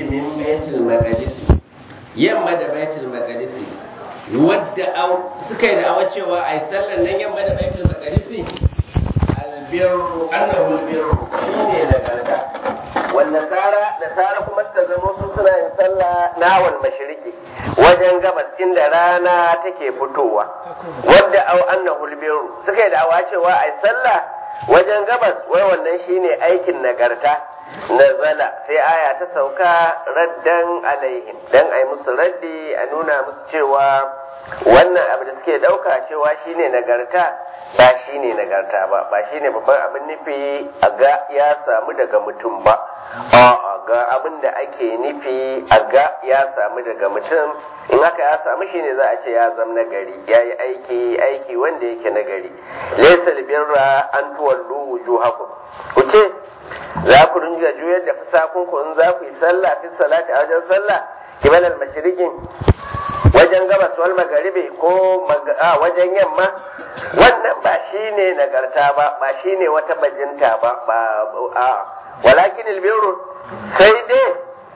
min baitul maqdis yamma da baitul maqdis wadda suka yi da cewa ai sallan nan yamma da baitul maqdis albirru annahu albirru shine nagarta wanda tsara da tsara kuma suka zama su suna yin sallah nawal mashiriki wajen gabas inda rana take fitowa wadda au annahu albirru suka yi da cewa ai sallah wajen gabas wai wannan shine aikin nagarta nazala sai aya ta sauka raddan alaihim dan ai musu raddi a nuna musu cewa wannan abu da suke dauka cewa shine nagarta ba shine nagarta ba ba shine babban abin nufi a ga ya samu daga mutum ba a ga abin da ake nufi a ga ya samu daga mutum in haka ya samu shine za a ce ya zama nagari ya yi aiki aiki wanda yake nagari laysa birra an tuwallu wujuhakum ku ce za ku ringa juyar da fasakun ku in za ku yi sallah fi salati a wajen sallah kibalal mashriqin wajen gabas wal magaribi ko wajen yamma wannan ba shine nagarta ba ba shine wata bajinta ba ba a walakin albirru sai dai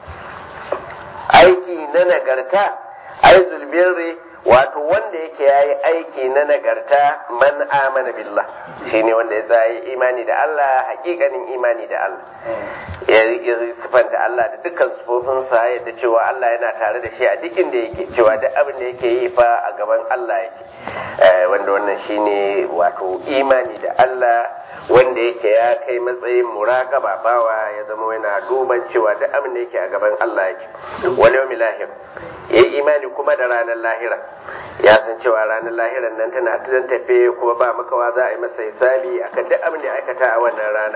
aiki na nagarta aizul birri wato wanda yake yayi aiki na nagarta man amana billah shine wanda ya zai imani da Allah hakikanin imani da Allah ya sifanta Allah da dukkan sufofinsa yadda cewa Allah yana tare da shi a duk inda yake cewa duk abin da yake yi fa a gaban Allah yake wanda wannan shine wato imani da Allah wanda yake ya kai matsayin muraqaba bawa ya zama yana duban cewa duk abin da yake a gaban Allah yake wal yawmil lahir yayi imani kuma da ranar lahira ya san cewa ranar lahiran nan tana tudan tafe kuma ba makawa za a yi masa hisabi akan duk abin da ya aikata a wannan rana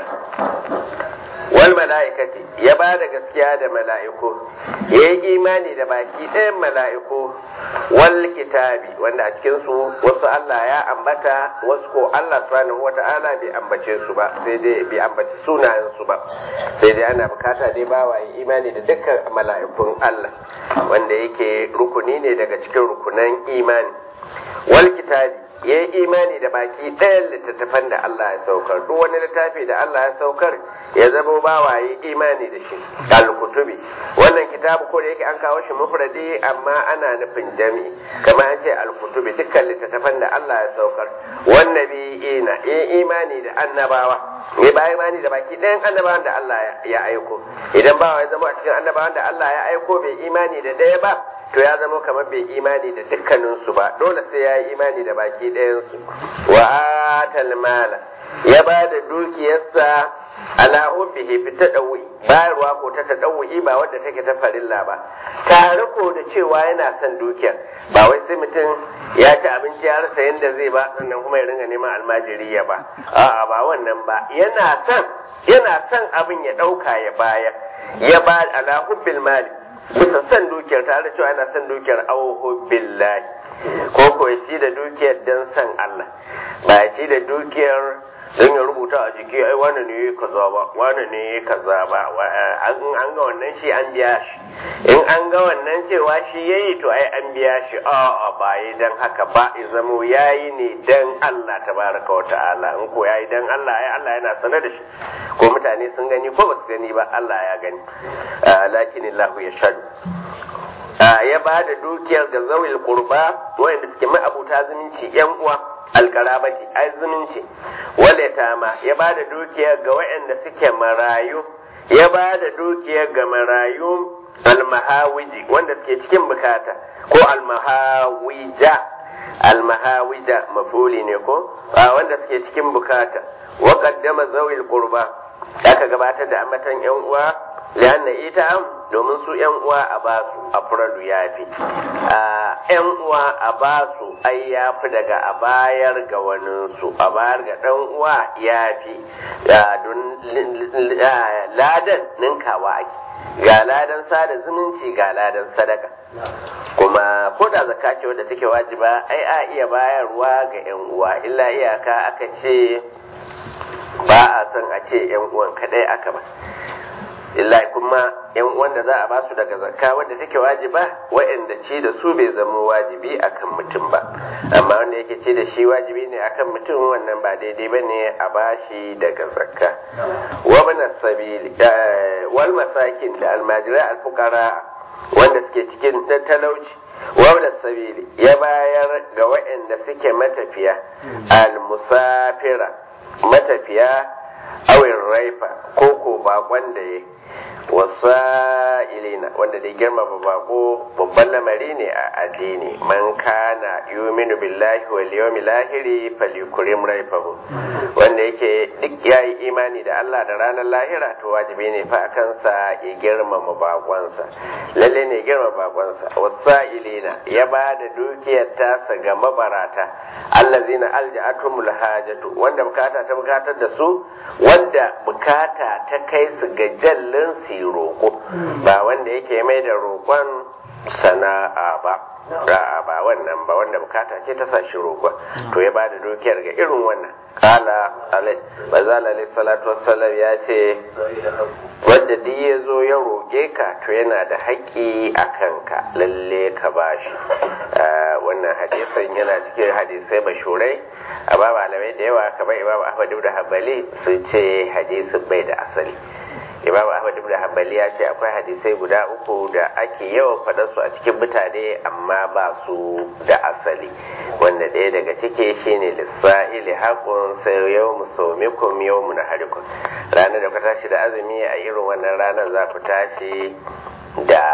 wal mala'ikati ya ba da gaskiya da mala'iku ya yi imani da baki ɗayan mala'iku wal kitabi wanda a cikin su wasu Allah ya ambata wasu ko Allah subhanahu wata'ala bai ambace su ba sai dai bai ambaci sunayen su ba sai dai ana bukata dai ba wa imani da dukkan mala'ikun Allah wanda yake rukuni ne daga cikin rukunan imani wal kitabi ya yi imani da baki ɗayan littattafan da Allah ya saukar duk wani littafi da Allah ya saukar ya zama bawa yi imani da shi al-kutubi wannan kitabu ko da yake an kawo shi mufradi amma ana nufin jami'i kamar an ce al-kutubi dukkan littattafan da Allah ya saukar wannabi ina ya imani da annabawa ya ba imani da baki ɗayan annabawan da Allah ya aiko idan bawa ya zama a cikin annabawan da Allah ya aiko bai imani da ɗaya ba to ya zama kamar bai imani da dukkaninsu ba dole sai ya yi imani da baki ɗayansu wa atal mala ya ba da dukiyarsa ala hubbihi fi tadawwi bayarwa ko ta tadawwi ba wadda take ta farilla ba tare ko da cewa yana son dukiyar ba wai sai mutum ya ci abinci ya rasa yadda zai ba sannan kuma ya ringa neman almajiri ya ba a'a ba wannan ba yana son yana son abin ya ɗauka ya bayar ya ba ala hubbil mali bisa son dukiyar tare da cewa yana son dukiyar auhu billahi ko ko ya ci da dukiyar don son Allah ba ya ci da dukiyar don ya rubuta a jiki ai wani ne kaza ba wani ne kaza ba an ga wannan shi an biya shi in an ga wannan cewa shi yayi to ai an biya shi a ba yi dan haka ba ya zamo yayi ne dan Allah tabaraka wa ta'ala in ko yayi dan Allah ai Allah yana sanar da shi ko mutane sun gani ko ba su gani ba Allah ya gani lakin Allah ya shadu ya ba da dukiyar ga zawil qurba wanda suke ma'abuta zumunci yan uwa alkarabati ai zumunci wale tama ya ba da dukiyar ga waɗanda suke marayu ya ba da dukiyar ga marayu almahawiji wanda suke cikin bukata ko almahawija almahawija mafuli ne ko wanda suke cikin bukata wa qaddama zawil qurba aka gabatar da amatan yan uwa lianna ita domin su yan uwa a basu a furalu yafi yan uwa a basu ai yafi daga a bayar ga waninsu a bayar ga dan uwa yafi don ladan ninkawa ake ga ladan sada zumunci ga ladan sadaka kuma ko da zakka ce wadda take wajiba ai a iya bayarwa ga yan uwa illa iyaka aka ce ba a son a ce yan uwan kadai aka ba illa kuma yan wanda za a basu daga zakka wanda take wajiba wa'anda ci da su bai zama wajibi akan mutum ba amma wanda yake ci da shi wajibi ne akan mutum wannan ba daidai ba ne a bashi daga zakka wa bana sabili wal masakin da almajirai alfukara wanda suke cikin talauci wa bana sabili ya bayar ga wa'anda suke matafiya al-musafira matafiya awin raifa ko ko bakon da ya wasa'ilina wanda da girmama bako babban lamari ne a addini man kana yuminu billahi wal yawmil lahiri falyukrim raifahu wanda yake duk yayi imani da Allah da ranar lahira to wajibi ne fa kansa ya girmama bakonsa lalle ne girmama bakonsa wasa'ilina ya ba da dukiyar tasa ga mabarata allazina alja'atumul hajatu wanda bukata ta bukatar da su wanda bukata ta kai su ga jallin su roƙo ba wanda yake mai da roƙon sana'a ba ra'a ba wannan ba wanda bukata ce ta sashi roƙon to ya bada dukiyar ga irin wannan kala alai bazala alai salatu wassalam ya ce wanda duk ya zo ya roƙe ka to yana da haƙƙi a kanka lalle ka bashi wannan hadisin yana cikin hadisai mashurai amma malamai da yawa kamar imam ahmad ibn hanbali sun ce hadisin bai da asali imam ahmad ibn hanbali ya ce akwai hadisai guda uku da ake yawan faɗar su a cikin mutane amma ba su da asali wanda ɗaya daga ciki shine lissa'ili haƙun sai yau musomikum yau mu naharikum ranar da ku tashi da azumi a irin wannan ranar za ku tashi da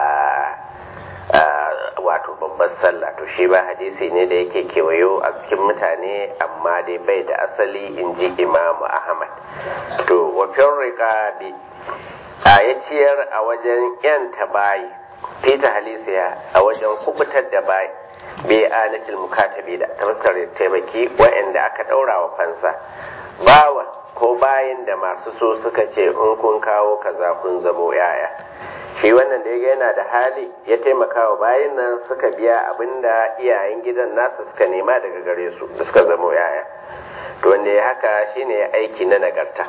wato babban sallah to shi ba hadisi ne da yake kewayo a cikin mutane amma dai bai da asali in ji imamu ahmad to wafin riƙabi a ya ciyar a wajen yanta bayi fita halisiya a wajen kubutar da bayi bai alatil mukatabi da ta fuskar taimaki wa'anda aka ɗaura wa fansa bawa ko bayin da masu so suka ce in kun kawo kaza kun zamo yaya shi wannan da ya yana da hali ya taimaka wa bayin nan suka biya abin da iyayen gidan nasu suka nema daga gare su da suka zamo yaya to wanda ya haka shine ya aiki na nagarta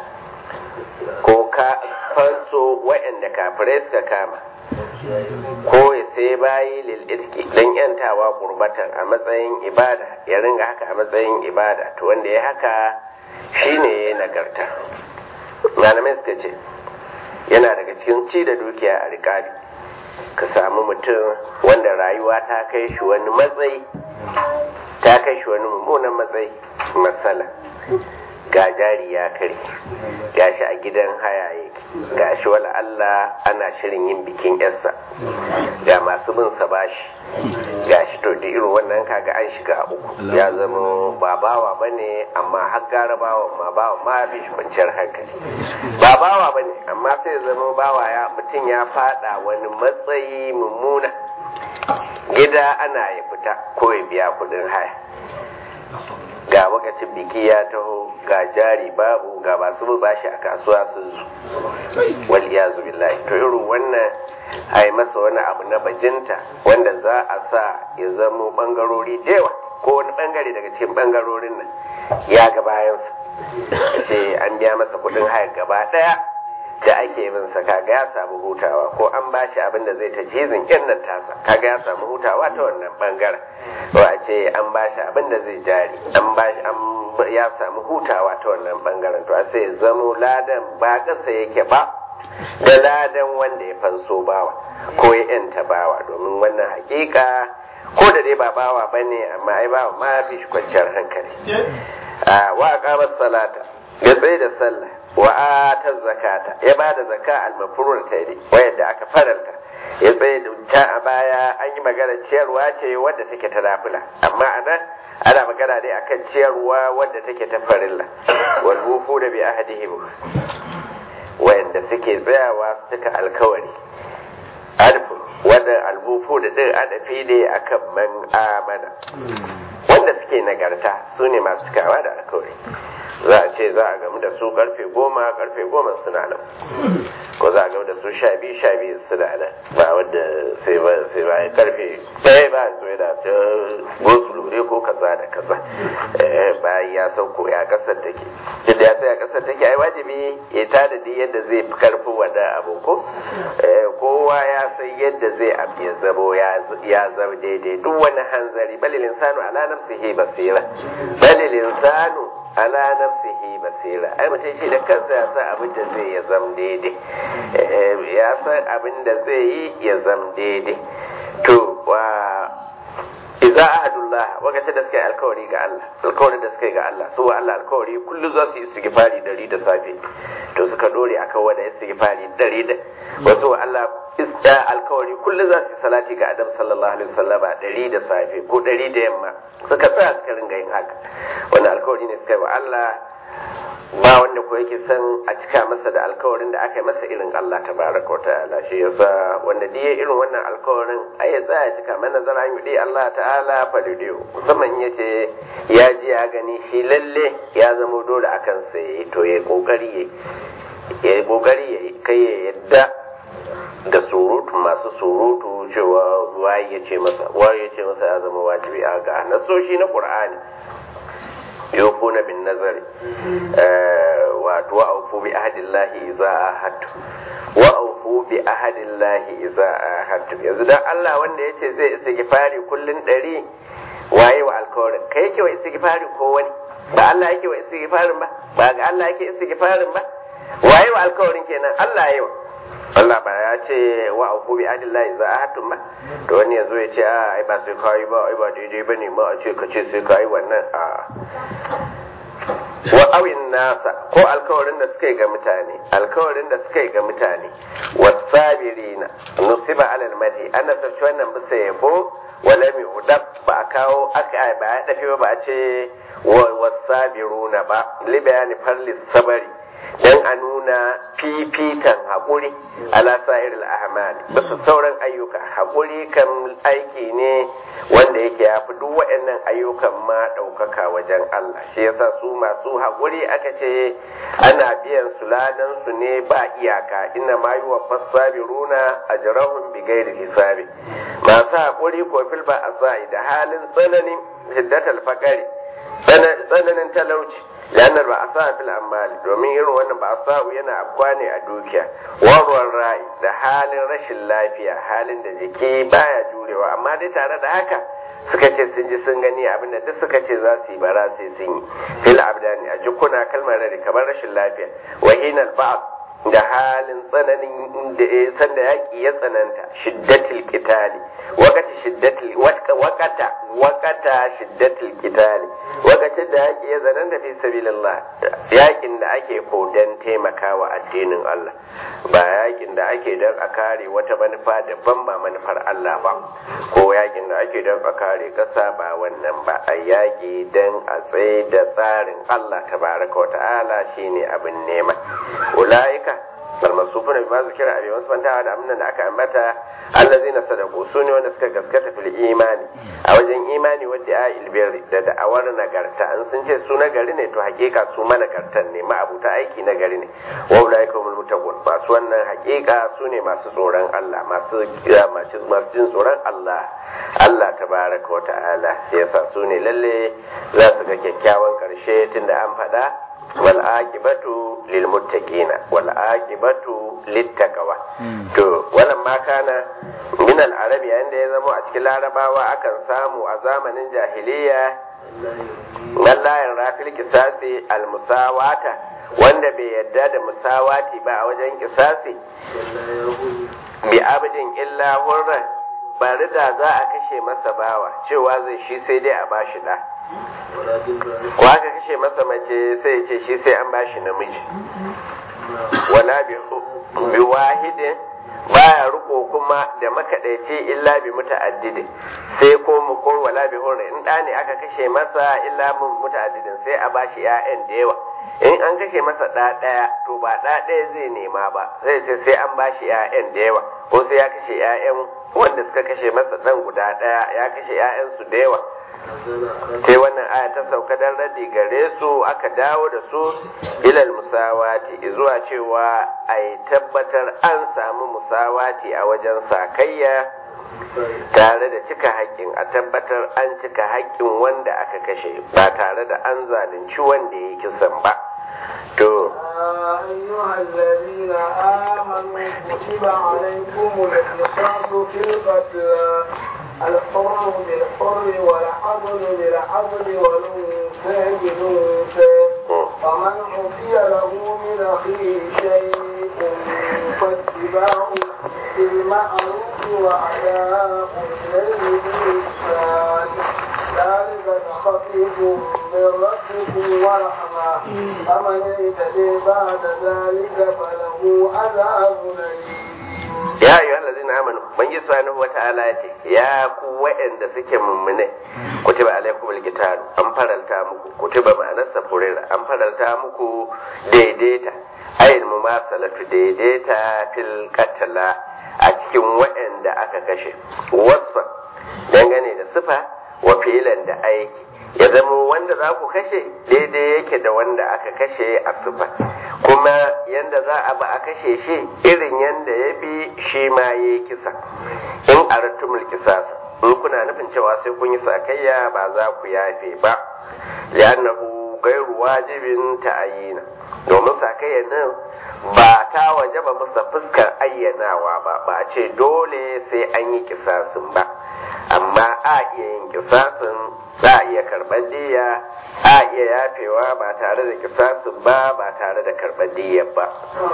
ko ka fanso wa'anda kafirai suka kama ko ya sai bayi lil'itki don yantawa kurbatar a matsayin ibada ya ringa haka a matsayin ibada to wanda ya haka shine ya nagarta malamai suka ce yana daga cikin ci da dukiya a rikabi ka samu mutum wanda rayuwa ta kai shi wani matsayi ta kai shi wani mummunan matsayi matsala ga jari ya kare ga shi a gidan haya yake ga shi wala Allah ana shirin yin bikin yarsa ga masu bin sa bashi ga shi to da irin wannan kaga an shiga uku ya zama ba bawa bane amma har gara bawa ma bawa ma bi shi kwanciyar hankali ba bawa bane amma sai zama bawa ya mutum ya fada wani matsayi mummuna gida ana ya fita ko ya biya kudin haya ga wakacin biki ya taho ga jari babu ga masu bashi a kasuwa sun zu wal iyazu billahi to irin wannan a yi masa wani abu na bajinta wanda za a sa ya zamo bangarori dewa ko wani bangare daga cikin bangarorin nan ya ga bayansa ce an biya masa kudin haya gaba daya da ake bin sa kaga ya samu hutawa ko an bashi abin da zai ta jizin yan nan tasa kaga ya samu hutawa ta wannan bangaren ko a ce an bashi abin da zai jari an bashi an ya samu hutawa ta wannan bangaren to a sai zamo ladan ba kasa yake ba da ladan wanda ya fanso bawa ko ya yanta bawa domin wannan hakika ko da dai ba bawa bane amma ai bawa ma fi shi kwanciyar hankali a wa aqama salata ya tsaye da sallah wa atar zakata ya ba da zaka almafurur ta yi wayanda aka faranta ya tsaye da ta a baya an yi magana ciyarwa ce wadda take ta nafila amma a nan ana magana dai akan ciyarwa wadda take ta farilla wal wufu da bi ahadihim wayanda suke tsayawa suka alkawari alfu wanda albufu da din adafi ne akan man amana wanda suke nagarta su ne masu cikawa da alkawari za a ce za a gamu da su karfe goma karfe goma suna nan ko za a gamu da su sha biyu sha biyu suna nan ba wadda sai ba sai ba karfe ɗaya ba zo yana ta gosu lure ko kaza da kaza bayan ya sauko ya kasar take duk da ya sai ya kasar take ai wajibi ya tada da yadda zai fi karfin wannan abu ko kowa ya san yadda zai abu ya zamo ya zama daidai duk wani hanzari balil insanu ala nafsihi basira balil insanu ala nafsihi basira ai mutum shi da kansa ya san abin da zai ya zam daidai ya san abin da zai yi ya zam daidai to wa idza ahadullah wakacin da suka yi alkawari ga Allah alkawarin da suka yi ga Allah su wa Allah alkawari kullu za su yi istighfari dari da safe to suka dore akan wanda istighfari dari da wasu wa Allah ista alkawari kullu za su yi salati ga Adam sallallahu alaihi wasallama dari da safe ko dari da yamma suka tsaya suka ringa yin haka wannan alkawari ne suka yi wa Allah ba wanda ko yake son a cika masa da alkawarin da aka yi masa irin Allah ta baraka wa ta'ala shi yasa wanda diye irin wannan alkawarin ai ya tsaya cika mana zara yi Allah ta'ala fa diyo musamman ya ce ya ji ya gani shi lalle ya zama dole akan sai to ya kokari ya yi kokari ya kai ya yadda da surutu masu surutu cewa waye ya ce masa waye ya ce masa ya zama wajibi a ga nasoshi na qur'ani yufuna bin nazari wato wa aufu bi ahadillahi idza ahadtu wa aufu bi ahadillahi idza ahadtu yanzu dan Allah wanda yace zai istighfari kullun dari waye wa alkawarin kai yake wa istighfari ko wani ba Allah yake wa istighfarin ba ba ga Allah yake istighfarin ba waye wa alkawarin kenan Allah yayi wa Allah ba ya ce wa auku bi adillahi za a hatun ba to wani yanzu ya ce a ai ba sai kai ba ai ba daidai bane ma a ce ka ce sai kai wannan a wa awin nasa ko alkawarin da suka yi ga mutane alkawarin da suka yi ga mutane wasabirina nusiba alal madi ana sarci wannan bisa yabo wala mi udab ba a kawo aka ba ya dafi ba a ce wasabiruna ba li bayani farlis sabari dan a nuna fifikan haƙuri ala sa'ir al bisa sauran ayyuka haƙuri kan aiki ne wanda yake ya fi duk waɗannan ayyukan ma ɗaukaka wajen Allah shi yasa su masu haƙuri aka ce ana biyan su ladan su ne ba iyaka inna ma yi wa fassabiruna ajrahum bi ghairi hisabi masu haƙuri ko fil ba asai da halin tsananin shiddatal faqari tsananin talauci lanar ba a sa fil amali domin irin wannan ba a sa yana afkwa ne a dukiya warwar rai da halin rashin lafiya halin da jiki baya jurewa amma dai tare da haka suka ce sun ji sun gani abinda duk suka ce za su yi bara sai sun yi fil abdani a jikuna kalmar rari kamar rashin lafiya wahinal ba'as da halin tsananin da sanda yaƙi ya tsananta shiddatul qitali wakati shiddatul wakata wakata shiddatul qitali wakacin da yaƙi ya tsananta fi sabilillah yaƙin da ake ko dan taimakawa addinin Allah ba yaƙin da ake dan a kare wata manufa daban ba manufar Allah ba ko yaƙin da ake dan a kare ƙasa ba wannan ba a yaƙi dan a tsaye da tsarin Allah tabaraka wa ta'ala shine abin nema ulaika almasufuna bima zikira abi wasu fantawa da amnan da aka ambata allazina sadaku su ne wanda suka gaskata fil imani a wajen imani wadda ya ilbirri da da'awar nagarta an sun ce su nagari ne to hakika su managartan ne ma'abuta aiki nagari ne wa ulaika humul muttaqun masu wannan hakika su ne masu tsoron Allah masu masu jin tsoron Allah Allah tabaraka wa ta'ala shi yasa su ne lalle za su ga kyakkyawan karshe tunda an faɗa والعاقبة للمتقين والعاقبة للتقوى to wannan ma kana min al-arabi yanda ya zama a cikin larabawa akan samu a zamanin jahiliya wallahi rafil kisasi al-musawata wanda bai yadda da musawati ba a wajen kisasi bi abdin illa hurra bari da za a kashe masa bawa cewa zai shi sai dai a bashi da ko aka kashe masa mace sai ya ce shi sai an bashi namiji wala bi wahidin baya riko kuma da makadaici illa bi muta'addidin sai ko mu ko wala bi hurri in da ne aka kashe masa illa muta'addidin sai a bashi ƴaƴan da yawa in an kashe masa ɗa ɗaya to ba ɗa ɗaya zai nema ba zai ce sai an bashi ƴaƴan da yawa ko sai ya kashe ƴaƴan wanda suka kashe masa ɗan guda ɗaya ya kashe ƴaƴansu da yawa sai wannan aya ta sauka dan radi gare su aka dawo da su ilal musawati zuwa cewa a tabbatar an samu musawati a wajen sakayya tare da cika haƙƙin a tabbatar an cika haƙƙin wanda aka kashe ba tare da an zalunci wanda ya kisan ba to أيها الذين آمنوا كتب عليكم القصاص في القتلى الحر بالحر والعبد بالعبد والأنثى بالأنثى فمن عطي له من أخيه شيء فاتباع بالمعروف وأداء إليه بإحسان ذلك تخفيف من ربكم ورحمة فمن اعتدي بعد ذلك فله عذاب أليم ya ayyuha allazina amanu bangi subhanahu wata'ala yace ya ku wa'anda suke mummune kutiba alaikumul qitalu an faralta muku kutiba ma'anarsa furera an faralta muku daidaita ayil mumasalatu daidaita fil qatla a cikin wa'anda aka kashe wasfa dangane da sifa wa filan da aiki ya zama wanda za ku kashe daidai yake da wanda aka kashe a sifa kuma yanda za a ba a kashe shi irin yanda ya bi shi ma ya yi kisa in aratumul kisasa in kuna nufin cewa sai kun yi sakayya ba za ku yafe ba li'annahu gairu wajibin ta'ayina domin sakayya nan ba ta wajaba masa fuskar ayyanawa ba ba a ce dole sai an yi kisasin ba amma a iya yin kisasin za a iya karɓar diya a iya yafewa ba tare da kisasin ba ba tare da karɓar diyar ba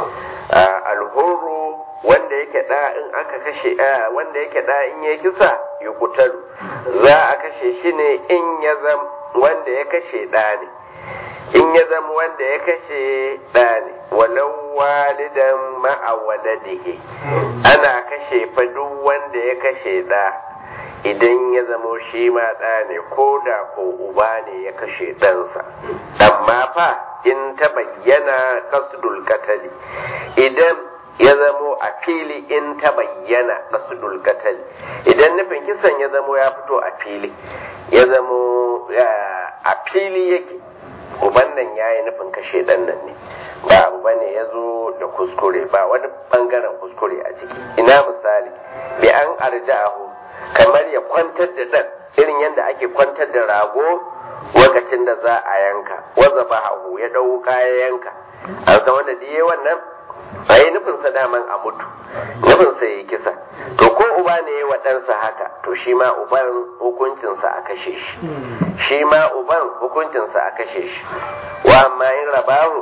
alhuru wanda yake da in aka kashe wanda yake da in ya kisa ya kutalu za a kashe shi ne in ya zam wanda ya kashe da ne in ya zama wanda ya kashe ɗa ne walau walidan ma'a waladihi ana kashe fa duk wanda ya kashe ɗa idan ya zamo shi ma ɗa ne ko da ko uba ne ya kashe ɗansa amma fa in ta bayyana kasdul katali idan ya zamo a fili in ta bayyana kasdul katali idan nufin kisan ya zamo ya fito a fili ya zamo a fili yake uban nan ya yi nufin kashe ɗan nan ne ba uba ne ya zo da kuskure ba wani ɓangaren kuskure a ciki ina misali bi an arja'ahu kamar ya kwantar da ɗan irin yadda ake kwantar da rago lokacin da za a yanka waza ba hagu ya ɗau ya yanka an san wanda diye wannan a yi nufinsa daman a mutu nufinsa ya yi kisa to ko uba ne ya wa ɗansa haka to shi ma uban hukuncinsa a kashe shi shi ma uban hukuncinsa a kashe shi wa amma in rabahu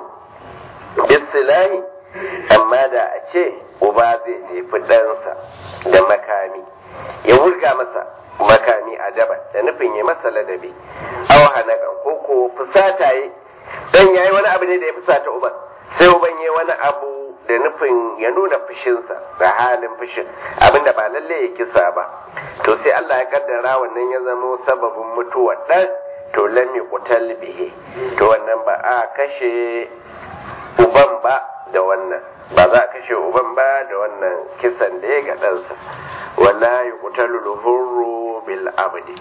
bisilahi amma da a ce uba zai jefi ɗansa da makami ya wurga masa makami a daba da nufin ya masa ladabi aw hanakan ko ko fusata yi dan yayi wani abu ne da ya fusata uban sai uban yayi wani abu da nufin ya nuna fushinsa da halin fushin abinda ba lalle ya kisa ba to sai Allah ya kaddara wannan ya zama sababin mutuwar dan to lam yuqtal bihi to wannan ba a kashe uban ba da wannan ba za a kashe uban ba da wannan kisan da ya ga ɗansa wala yuqtalu hurru bil abdi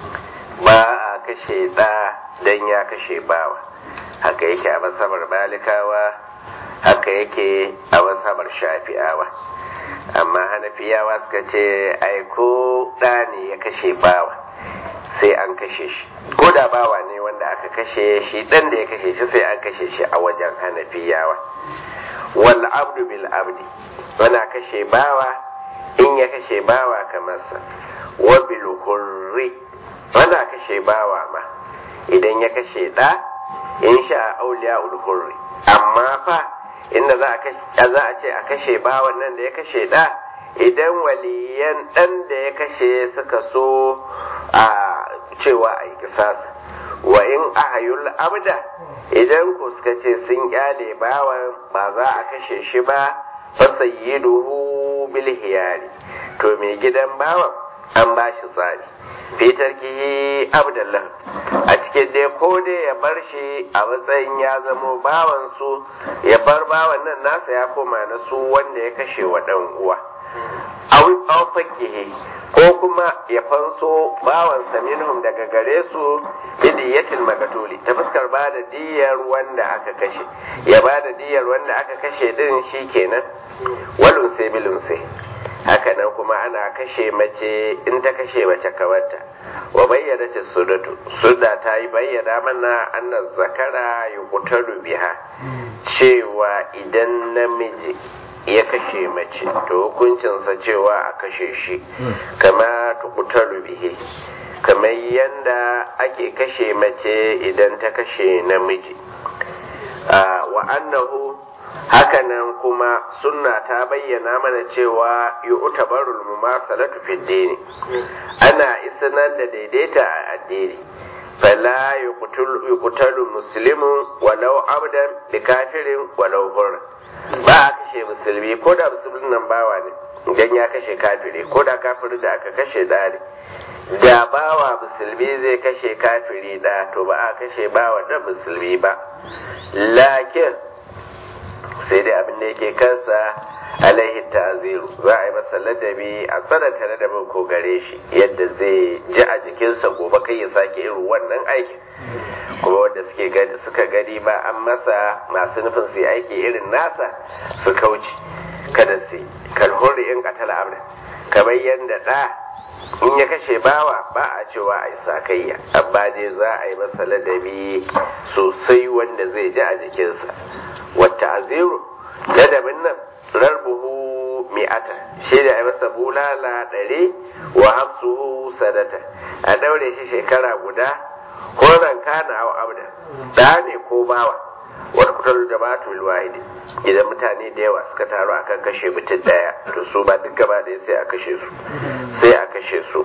ba a kashe ɗa dan ya kashe bawa haka yake a masabar malikawa haka yake a masabar shafi'awa amma hanafiyawa suka ce ai ko ɗa ne ya kashe bawa sai an kashe shi ko da bawa ne wanda aka kashe shi ɗan da ya kashe shi sai an kashe shi a wajen hanafiyawa wal abdu bil abdi wana kashe bawa in ya kashe bawa kamar sa wa bil hurri wana kashe bawa ma idan ya kashe ɗa in sha auliya ul hurri amma fa inda za a za a ce a kashe bawan nan da ya kashe ɗa idan waliyan ɗan da ya kashe suka so a cewa a yi kisasa wa in ahayul abda idan ku suka ce sun kyale bawan ba za a kashe shi ba fa sayyiduhu bil hiyari to mai gidan bawan an ba shi tsari fitar kihi abdallah a cikin dai ko dai ya bar shi a matsayin ya zamo bawan su ya bar bawan nan nasa ya koma na su wanda ya kashe wa dan uwa aw fakihi ko kuma ya fanso bawansa minhum daga gare su bidiyatil magatuli ta fuskar ba da diyar wanda aka kashe ya ba da diyar wanda aka kashe din shi kenan walun sai bilun sai haka nan kuma ana kashe mace in ta kashe mace kawarta wa bayyana ce sudatu suda ta yi bayyana mana annan zakara yuqtalu biha cewa idan namiji ya kashe mace to hukuncinsa cewa a kashe shi kama tuqtalu bihi kamar yanda ake kashe mace idan ta kashe namiji wa annahu hakanan kuma sunna ta bayyana mana cewa yu'tabarul mumasalatu fi dini ana isanar da daidaita a addini fala yuqtalu muslimun walau abdan bi kafirin walau hurra ba a kashe musulmi ko da musulmin nan bawa ne idan ya kashe kafiri ko da kafirin da aka kashe da ne da bawa musulmi zai kashe kafiri da to ba a kashe bawa da musulmi ba lakin sai dai abin da yake kansa alaihi ta'ziru za a yi masa ladabi a tsananta ladabin ko gare shi yadda zai ji a jikinsa gobe kai ya sake irin wannan aikin kuma wanda suke gani suka gani ba an masa masu nufin su yi aiki irin nasa su kauce kada su kalhuri in katala abda kamar yadda da in ya kashe bawa ba a cewa a yi sakayya amma dai za a yi masa ladabi sosai wanda zai ji a jikinsa wata aziru ladabin nan rarbuhu mi'ata shi da a masa bulala ɗari wa hamsuhu sadata a daure shi shekara guda ko kana aw abda da ne ko bawa wata kutar jama'atu wahidi idan mutane da yawa suka taru akan kashe mutum daya to su ba duk gaba ɗaya sai a kashe su sai a kashe su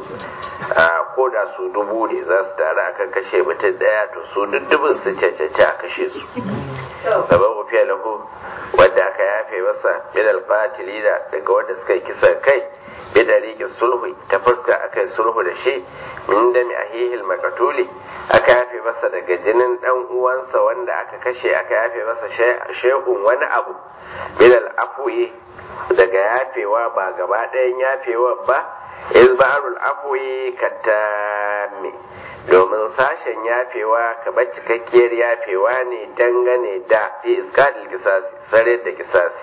ko da su dubu ne za su taru akan kashe mutum daya to su duk dubin su cancanci a kashe su gaban wafiya lahu wanda aka yafe masa min alfatili da daga wanda suka yi kisan kai bi dariki sulhu ta fuska aka yi sulhu da shi min da mi ahihil makatuli aka yafe masa daga jinin dan uwansa wanda aka kashe aka yafe masa shehun wani abu min al'afuyi daga yafewa ba gaba ɗayan yafewa ba izbarul afuyi katami domin sashen yafewa kamar cikakkiyar yafewa ne dangane da fi iskadil kisasi sare da kisasi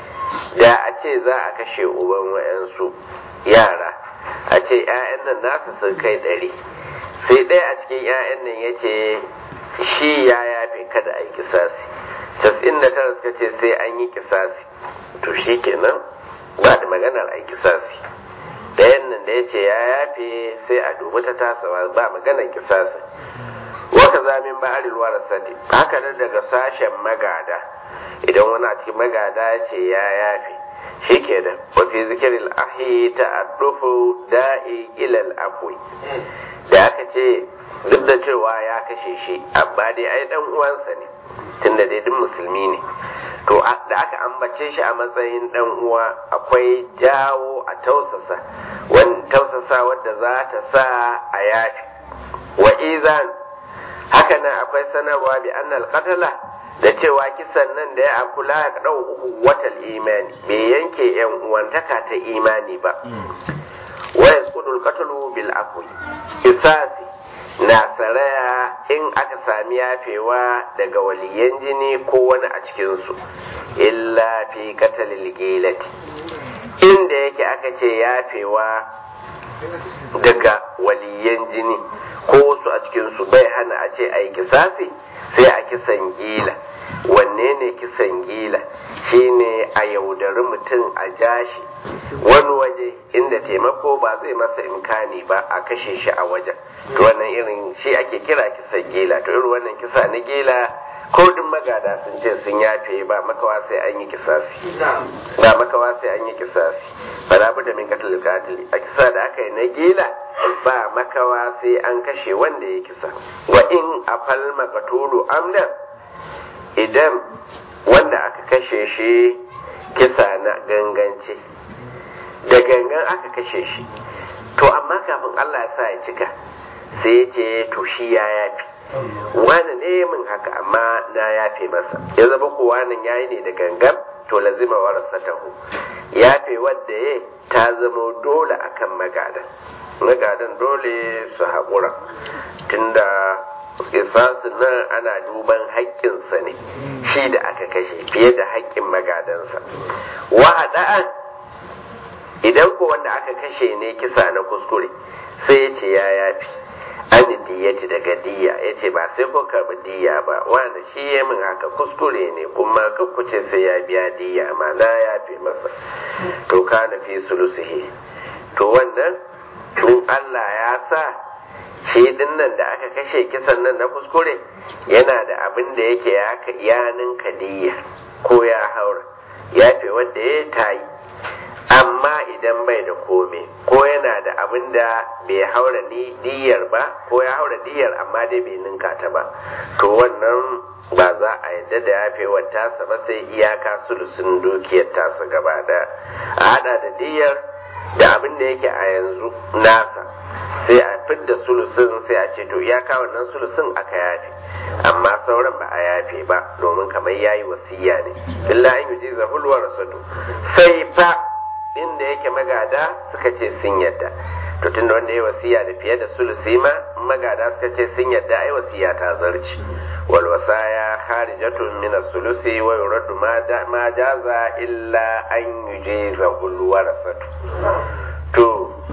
da a ce za a kashe uban wayansu yara a ce 'ya'yan nan nasu sun kai ɗari sai ɗaya a cikin 'ya'yan nan ya ce shi ya yafe kada a yi kisasi casa'in da tara suka ce sai an yi kisasi to shi kenan ba da maganar a yi kisasi ɗayan nan da ya ce ya yafe sai a dubi ta tasa ba maganar kisasi waka zamin ba arilwa da sati haka nan daga sashen magada idan wani a cikin magada ya ce ya yafe shi ke da wafi zikirin ahi ta addufu da'i ilal afwi da aka ce duk da cewa ya kashe shi amma dai ai dan uwansa ne tunda dai duk musulmi ne to da aka ambace shi a matsayin dan uwa akwai jawo a tausasa wani tausasa wadda za ta sa a yafi wa izan haka nan akwai sanarwa bi annal qatala da cewa kisan nan da ya akula ya dau uku watal imani bai yanke yan uwantaka ta imani ba wa yasqudul qatlu bil afwi isasi na saraya in aka sami yafewa daga waliyan jini ko wani a cikinsu illa fi katalil gilati inda yake aka ce yafewa daga waliyan jini ko wasu a cikinsu bai hana a ce a yi kisasi sai a kisan gila wanne ne kisan gila shine a yaudari mutum a jashi wani waje inda taimako ba zai masa imkani ba a kashe shi a wajen to wannan irin shi ake kira kisan gila to irin wannan kisa na gila ko din magada sun ce sun yafe ba makawa sai an yi kisasi ba makawa sai an yi kisasi bala da min katil katili a kisa da aka yi na gila ba makawa sai an kashe wanda ya kisa wa in afal makatulu amdan idan wanda aka kashe shi kisa na gangance da gangan aka kashe shi to amma kafin Allah ya sa ya cika sai ya ce to shi ya yafi wani ne min haka amma na yafe masa ya zama ko wani yayi ne da gangan to lazima warasa tahu yafe wadda ya ta zama dole akan magadan magadan dole su haƙura tunda kisasu nan ana duban haƙƙinsa ne shi da aka kashe fiye da haƙƙin magadansa wa'ada'an idan ko wanda aka kashe ne kisa na kuskure sai ya ce ya yafi an diyyati daga diya ya ce ba sai ko karɓi diya ba wanda shi ya min haka kuskure ne kuma kuce sai ya biya diya ma na yafe masa to kana fi sulusihi to wannan tun Allah ya sa shi din nan da aka kashe kisan nan na kuskure yana da abin da yake ya ninka diya ko ya haura ya fi wanda ya tayi amma idan bai da kome ko yana da abin da bai haura ni diyar ba ko ya haura diyar amma dai bai ninka ta ba to wannan ba za a yadda da yafewar tasa ba sai iyaka sulusun dukiyar tasa gaba da a hada da diyar da abin da yake a yanzu nasa sai a fidda sulusun sai a ce to iyaka wannan sulusun aka yafe amma sauran ba a yafe ba domin kamar yayi wasiya ne illa an yuji zahulwa rasatu sai fa inda yake magada suka ce sun yadda to tunda wanda ya wasiya da fiye da sulusi ma magada suka ce sun yadda ai wasiya ta zarci wal wasaya kharijatun min as-sulusi wa yuraddu ma jaza illa an yujiza al warasatu to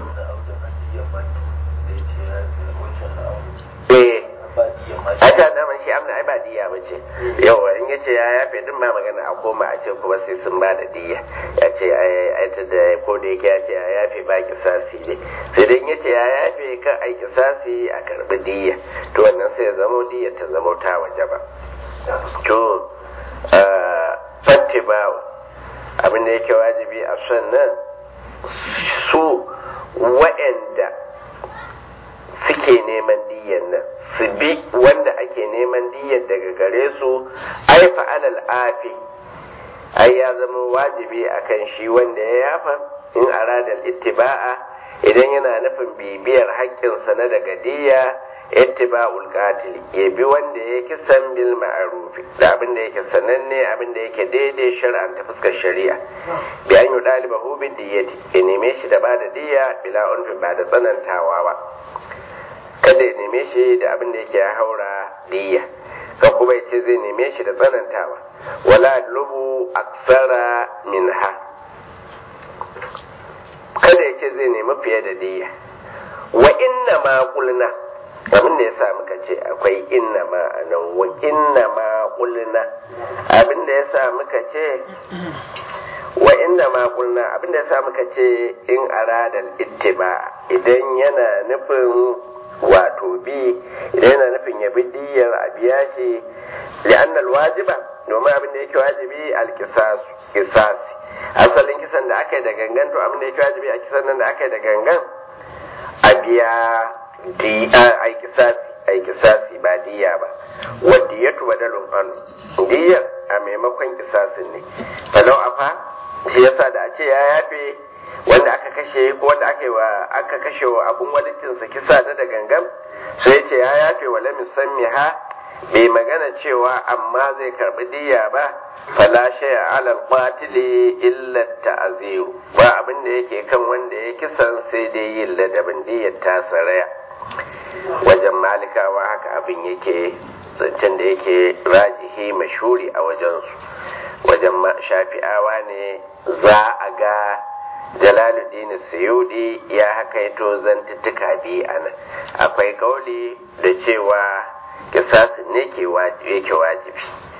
eh aka da man shi amna ai ba diya bace yawa in yace ya yafe din ma magana a koma a ce kuma sai sun ba da diya ya ce ai ta da ko da yake ya ce ya yafe ba kisasi ne sai dai in yace ya yafe kan ai kisasi a karbi diya to wannan sai ya zamo diya ta zamo ta waje ba to fattibawa abin da yake wajibi a sannan su wa'anda suke neman diyan nan su bi wanda ake neman diyan daga gare su ai fa'alal afi ai ya zama wajibi akan shi wanda ya yafa in aradal ittiba'a idan yana nufin bibiyar haƙƙinsa na daga diya ittiba'ul qatil ya bi wanda ya kisan bil ma'rufi da abin da yake sananne abin da yake daidai shar'an ta fuskar shari'a bi an yi ɗalibahu bi diyati ya neme shi da bada diya bila unfi ba da tsanantawa ba kada ya neme shi da abin da yake ya haura diya ka kuma ya ce zai neme shi da tsanantawa wala lubu aksara minha kada ya ce zai nemi fiye da diya wa inna ma kulna abin da ya sa muka ce akwai inna ma a nan wa inna ma kulna abin da ya sa muka ce wa inna ma kulna abin da ya sa muka ce in aradal ittiba idan yana nufin wato bi idan yana nufin ya bi diyar a biya shi li'anna alwajiba domin abin da yake wajibi alkisasu kisasi asalin kisan da aka yi da gangan to abin da yake wajibi a kisan nan da aka yi da gangan a biya ai kisasi ai kisasi ba diya ba wa diyatu badalun an diyar a maimakon kisasin ne falau afa shi yasa da a ce ya yafe wanda aka kashe ko wanda aka wa aka kashe wa abun walicinsa kisa na da gangan sai ce ya yafe wa lam ha bai magana cewa amma zai karbi diya ba fala shay'a ala al-qatili illa ta'ziru ba abin da yake kan wanda ya kisan sai dai yin ladabin diyar ta saraya wajen malikawa haka abin yake zancen da yake rajihi mashuri a wajensu wajen shafi'awa ne za a ga jalaluddin suyudi ya hakaito zantuttuka biyu a nan akwai kauli da cewa kisasin ne yake wajibi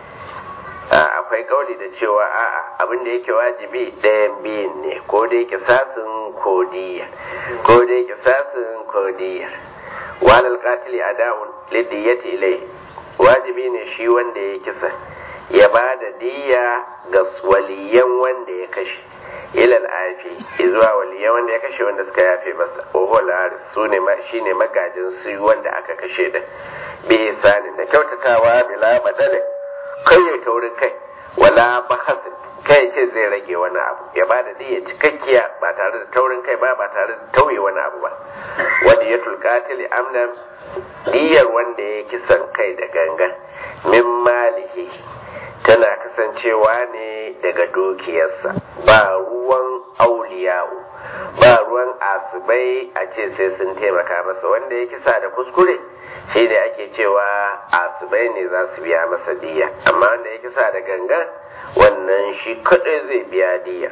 akwai kauli da cewa a'a abin da yake wajibi ɗayan biyun ne ko dai kisasin ko diyar ko dai kisasin ko diyar walal qatili ada'un lidiyati ilai wajibi ne shi wanda ya kisa ya ba da diya ga waliyan wanda ya kashe ilal afi zuwa waliyan wanda ya kashe wanda suka yafe masa ohol aris su ne shine magajin su wanda aka kashe da bi isanin da kyautatawa bila madalin kai ya taurin kai wala bahasin kai ce zai rage wani abu ya ba da diya cikakkiya ba tare da taurin kai ba ba tare da tauye wani abu ba wanda ya tulkatil amnan diyar wanda ya kisan kai da gangan min malihi tana kasancewa ne daga dukiyarsa ba ruwan auliyawo ba ruwan asibai a ce sai sun taimaka masa wanda ya kisa da kuskure shi ne ake cewa asibai ne za su biya masa diya amma wanda ya kisa da gangan wannan shi kaɗai zai biya diya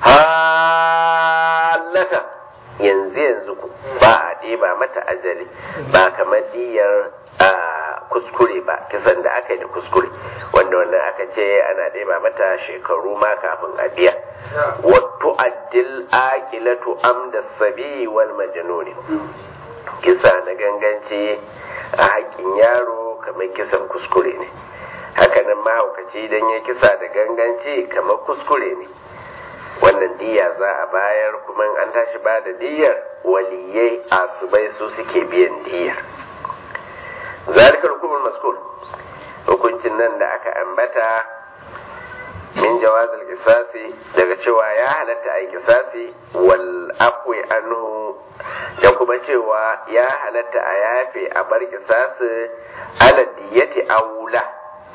halaka yanzu yanzu ba a ɗeba mata ajali ba kamar diyar a kuskure ba kisan da aka yi da kuskure wanda wannan aka ce ana ɗeba mata shekaru ma kafin a biya wato addil aqilatu amda sabi wal majnuni kisa na ganganci a haƙƙin yaro kamar kisan kuskure ne hakanan mahaukaci idan ya kisa da ganganci kamar kuskure ne wannan diya za a bayar kuma an tashi ba da diyar waliyai asubai su suke biyan diyar zalika hukumul maskur hukuncin nan da aka ambata min jawazil kisasi daga cewa ya halatta a kisasi wal afwi anhu da kuma cewa ya halatta a yafe a bar kisasi ala diyati aula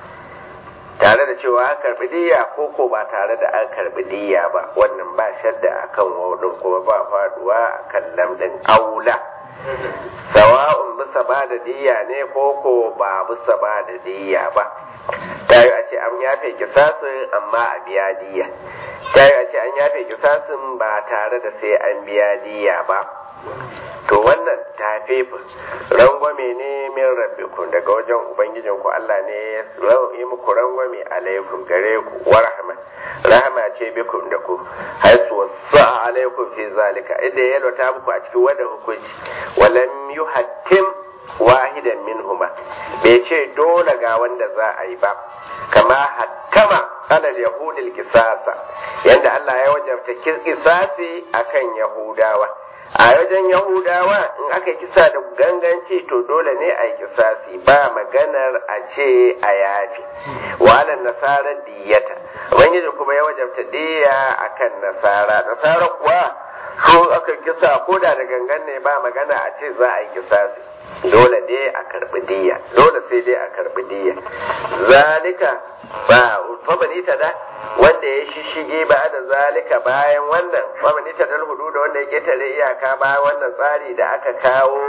tare da cewa an karbi diya ko ko ba tare da an karbi diya ba wannan ba shadda akan wadin kuma ba faduwa akan lamdin aula sawa'un bisa ba da diya ne ko ko ba bisa ba da diya ba ta yi a ce an yafe kisasin amma a biya diya ta yi a ce an yafe kisasin ba tare da sai an biya diya ba to wannan tafefin rangwame ne min rabbikum daga wajen ubangijin ku Allah ne ya yi muku rangwame alaikum gare ku wa rahma rahama ce bikum da ku haisu wasa alaikum fi zalika idan ya lota muku a cikin wannan hukunci walam yuhattim wahidan minhuma bai ce dole ga wanda za a yi ba kama hattama alal yahudil kisasa yanda Allah ya wajabta kisasi akan yahudawa a wajen yahudawa in aka kisa da ganganci to dole ne a yi kisasi ba maganar a ce a yafi walan nasara diyata ubangiji kuma ya wajabta diya akan nasara nasara kuwa su aka kisa ko da da gangan ne ba magana a ce za a yi kisasi dole dai a karbi diya dole sai dai a karbi diya zalika ba famani ta da wanda ya shishige ba da zalika bayan wannan famani ta dal hudu da wanda ya ketare iyaka bayan wannan tsari da aka kawo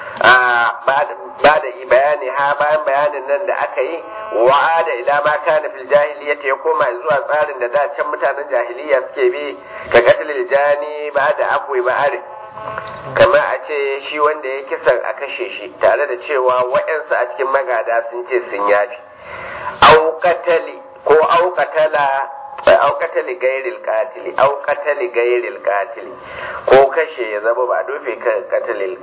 ba da bayani ha bayan bayanin nan da aka yi wa'ada ila ma kana fil jahiliyyati ya koma zuwa tsarin da da can mutanen jahiliya suke bi ka katilil jani ba da afwi ba'ari kamar a ce shi wanda ya kisan a kashe shi tare da cewa waɗansu a cikin magada sun ce sun yafi auƙatali ko auƙatala auƙatali gairil katili auƙatali gairil katili ko kashe ya zama ba dofe kan katalil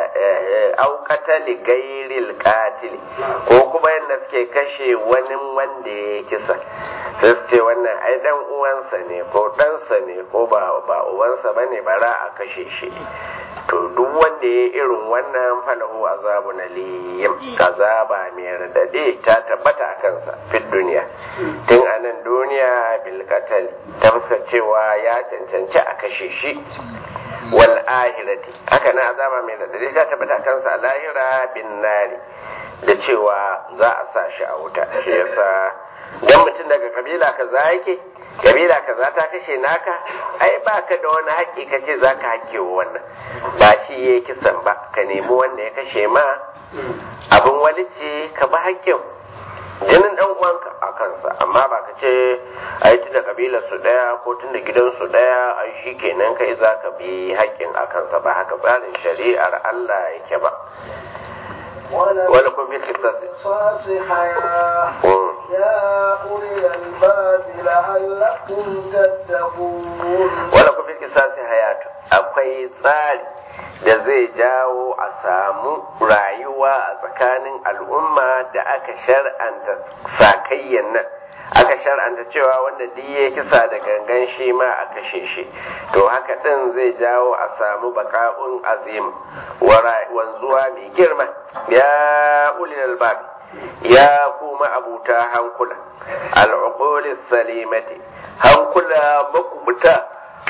auƙatali gairil katili ko kuma yadda suke kashe wani wanda ya kisa sai su ce wannan ai dan uwansa ne ko ɗansa ne ko ba ba uwansa bane bara a kashe shi to duk wanda ya irin wannan falahu azabu na liyim azaba mai radade ta tabbata a kansa fit duniya tun a nan duniya bil qatl ta cewa ya cancanci a kashe shi wal ahirati haka na azaba mai radade ta tabbata a kansa a lahira bin nari da cewa za a sa shi a wuta shi yasa dan mutum daga kabila kaza yake kabila kaza ta kashe naka ai baka da wani haƙƙi ka ce za ka haƙƙe wa wannan ba shi ya kisan ba ka nemi wanda ya kashe ma abin walici ka ba haƙƙin jinin ɗan uwanka a kansa amma ba ka ce ai tun da kabilar su ɗaya ko tun da gidan su ɗaya ai shi kenan kai za ka bi haƙƙin a kansa ba haka tsarin shari'ar Allah yake ba ولكم في القصاص يا أولي الباب لعلكم تتقون ولكم في القصاص حياة akwai tsari da zai jawo a samu rayuwa a tsakanin al'umma da aka shar'anta sakayyan nan aka shar'anta cewa wanda duk ya kisa da gangan shi ma a kashe shi to haka ɗin zai jawo a samu baka'un azim wanzuwa mai girma ya ulil albab ya kuma abuta hankula al'uqulis salimati hankula makubuta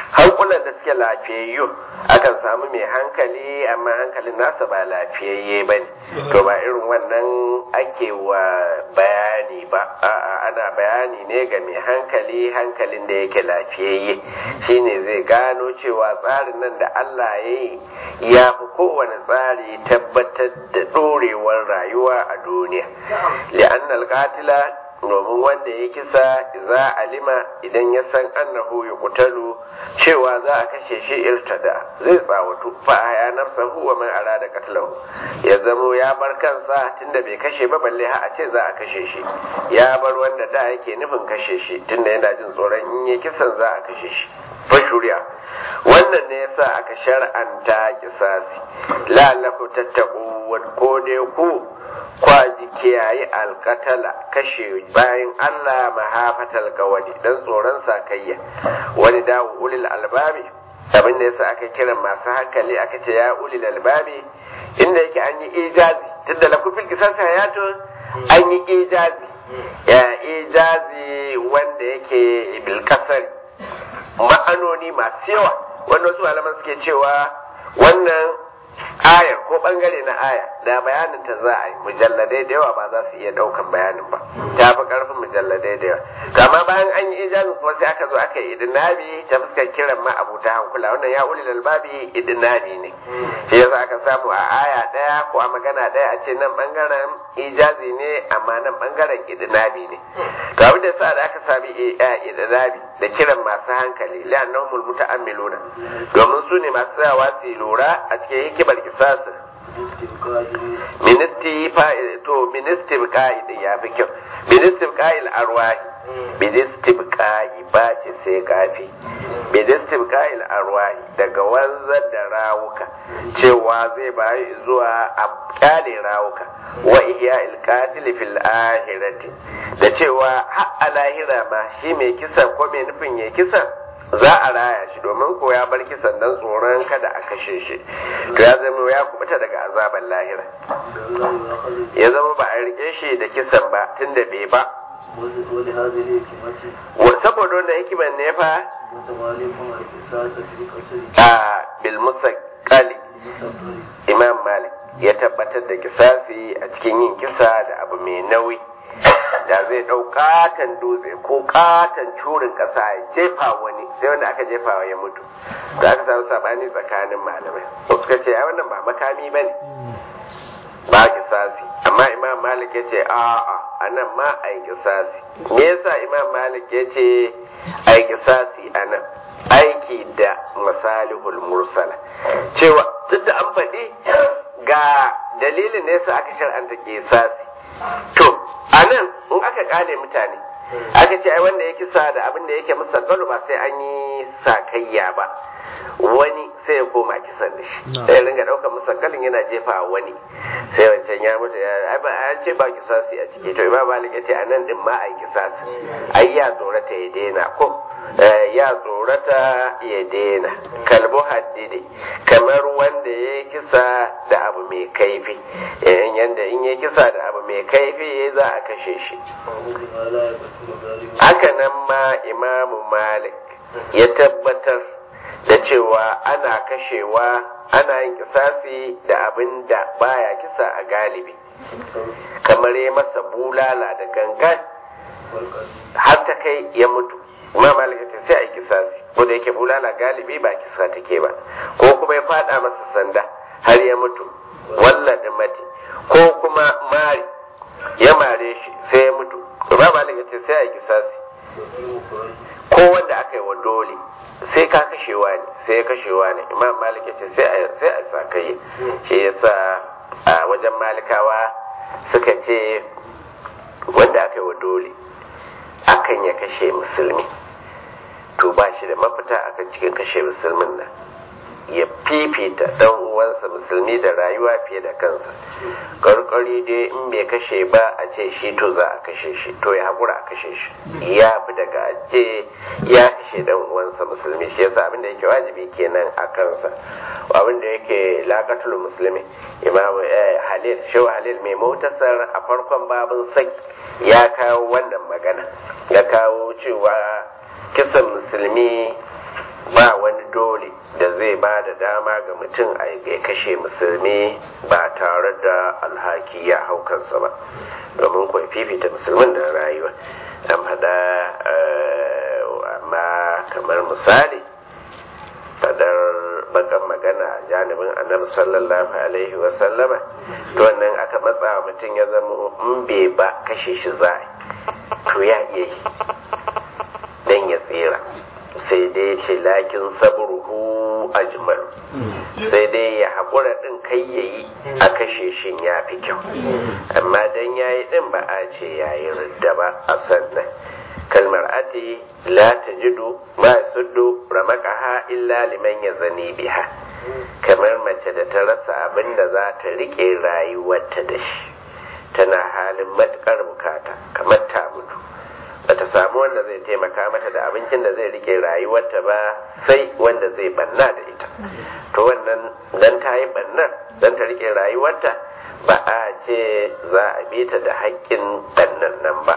hankulan da suke lafiyayyu akan samu mai hankali amma hankalin nasa ba lafiyayye ba ne to ba irin wannan ake wa bayani ba a'a ana bayani ne ga mai hankali hankalin da yake lafiyayye shine zai gano cewa tsarin nan da Allah ya yi ya fi kowane tsari tabbatar da ɗorewar rayuwa a duniya li'annal qatila domin wanda ya kisa za alima idan ya san annahu ya kutalu cewa za a kashe shi irtada zai tsawatu fa ya nafsa huwa man arada qatlahu ya zamo ya bar kansa tunda bai kashe ba balle ha a ce za a kashe shi ya bar wanda da yake nufin kashe shi tunda yana jin tsoron in ya kisan za a kashe shi fa shuri'a wannan ne yasa aka shar'anta kisasi la'allakum tattaqu ko dai ku kwaji kiyaye alkatala kashe bayan Allah mahafatal kawali dan tsoron sakayya wani dawo ulil albabi abin da yasa aka kira masu hankali aka ce ya ulil albabi inda yake an yi ijazi tunda la kufil kisas hayato an yi ijazi ya ijazi wanda yake bil kasari ma'anoni masu yawa wanda wasu malaman suke cewa wannan ayar ko bangare na aya da bayanin ta za a yi mujalladai da yawa ba za su iya daukan bayanin ba ta fi karfin mujalladai da yawa kama bayan an yi ijazin kuma sai aka zo aka yi idinabi ta fuskar kiran ma abu ta hankula wannan ya ulil albabi idinabi ne shi yasa aka samu a aya daya ko a magana daya a ce nan bangaren ijazi ne amma nan bangaren idinabi ne to abin da sa da aka sami idinabi da kiran masu hankali la'annahumul muta'ammiluna domin su ne masu tsayawa su lura a cikin hikimar kisasin ministi to ministi bika'i da ya fi kyau ministi bika'il arwahi ministi bika'i ba ce sai gafi ministi bika'il arwahi daga wanzar da rawuka cewa zai bayi zuwa a kyale rawuka wa ihya ilkatil fil ahirati da cewa har a lahira ma shi mai kisan ko mai nufin ya kisan za a raya shi domin ko ya bar kisan dan tsoron kada a kashe shi to ya zama ya kubuta daga azaban lahira ya zama ba a rike shi da kisan ba tunda bai ba saboda wannan hikiman ne fa a bil musaqqali imam malik ya tabbatar da kisasi a cikin yin kisa da abu mai nauyi da zai ɗau katon dutse ko katon curin ƙasa ya jefa wani sai wanda aka jefa ya mutu da aka samu sabani tsakanin malamai suka ce ai wannan ba makami ba ne ba kisasi amma imam malik ya ce a'a a nan ma a yi kisasi me yasa imam malik ya ce a yi kisasi a nan aiki da masalihul mursala cewa duk da an faɗi ga dalilin ne yasa aka shar'anta kisasi to a nan in aka kale mutane aka ce ai wanda ya kisa da abin da yake musa ba sai an yi sakayya ba wani sai ya koma kisan da shi sai ya ringa ɗaukar musakalin yana jefa a wani sai wancan ya mutu ya ba an ce ba kisasi a ciki to imam malik ya ce a nan din ma ai kisasi ai ya tsorata ya daina ko ya tsorata ya daina kalbu haddidi kamar wanda ya kisa da abu mai kaifi yanda in ya kisa da abu mai kaifi za a kashe shi haka nan ma imamu malik ya tabbatar da cewa ana kashewa ana yin kisasi da abin da baya kisa a galibi kamar ya masa bulala da gangan har ta kai ya mutu imam malik ce sai a yi kisasi ko da yake bulala galibi ba kisa take ba ko kuma ya fada masa sanda har ya mutu walla mati ko kuma mari ya mare shi sai ya mutu imam malik ce sai a yi kisasi ko wanda aka yi wa dole sai ka kashewa ne sai ya kashewa ne imam malik ya ce sai a sa kai shi yasa a wajen malikawa suka ce wanda aka yi wa dole akan ya kashe musulmi to ba shi da mafita akan cikin kashe musulmin nan ya fifita dan uwansa musulmi da rayuwa fiye da kansa karkari dai in bai kashe ba a ce shi to za a kashe shi to ya haƙura a kashe shi ya fi daga ce ya kashe dan uwansa musulmi shi yasa abinda yake wajibi kenan a kansa abinda yake lakatul musulmi imam halil shi halil mai motasar a farkon babin saki ya kawo wannan magana ya kawo cewa kisan musulmi ba wani dole da zai ba da dama ga mutum a ya kashe musulmi ba tare da alhaki ya hau kansa ba domin kuwa fifita musulmin da rayuwa an faɗa amma kamar misali fadar bakan magana a janibin annabi sallallahu alaihi wasallama to wannan aka matsa wa mutum ya zama in bai ba kashe shi za to ya iya yi dan ya tsira sai dai ce lakin sabruhu ajmal sai dai ya haƙura ɗin kai ya yi a kashe shin ya fi kyau amma dan ya yi ɗin ba a ce ya yi ridda ba a sannan kalmar ati la tajidu ma suddu ramaqaha illa liman yazani biha kamar mace da ta rasa abin da za ta rike rayuwarta da shi tana halin matukar bukata kamar ta mutu bata samu wanda zai taimaka mata da abincin da zai rike rayuwarta ba sai wanda zai banna da ita to wannan dan ta yi bannar dan ta rike rayuwarta ba a ce za a bi ta da haƙƙin bannan nan ba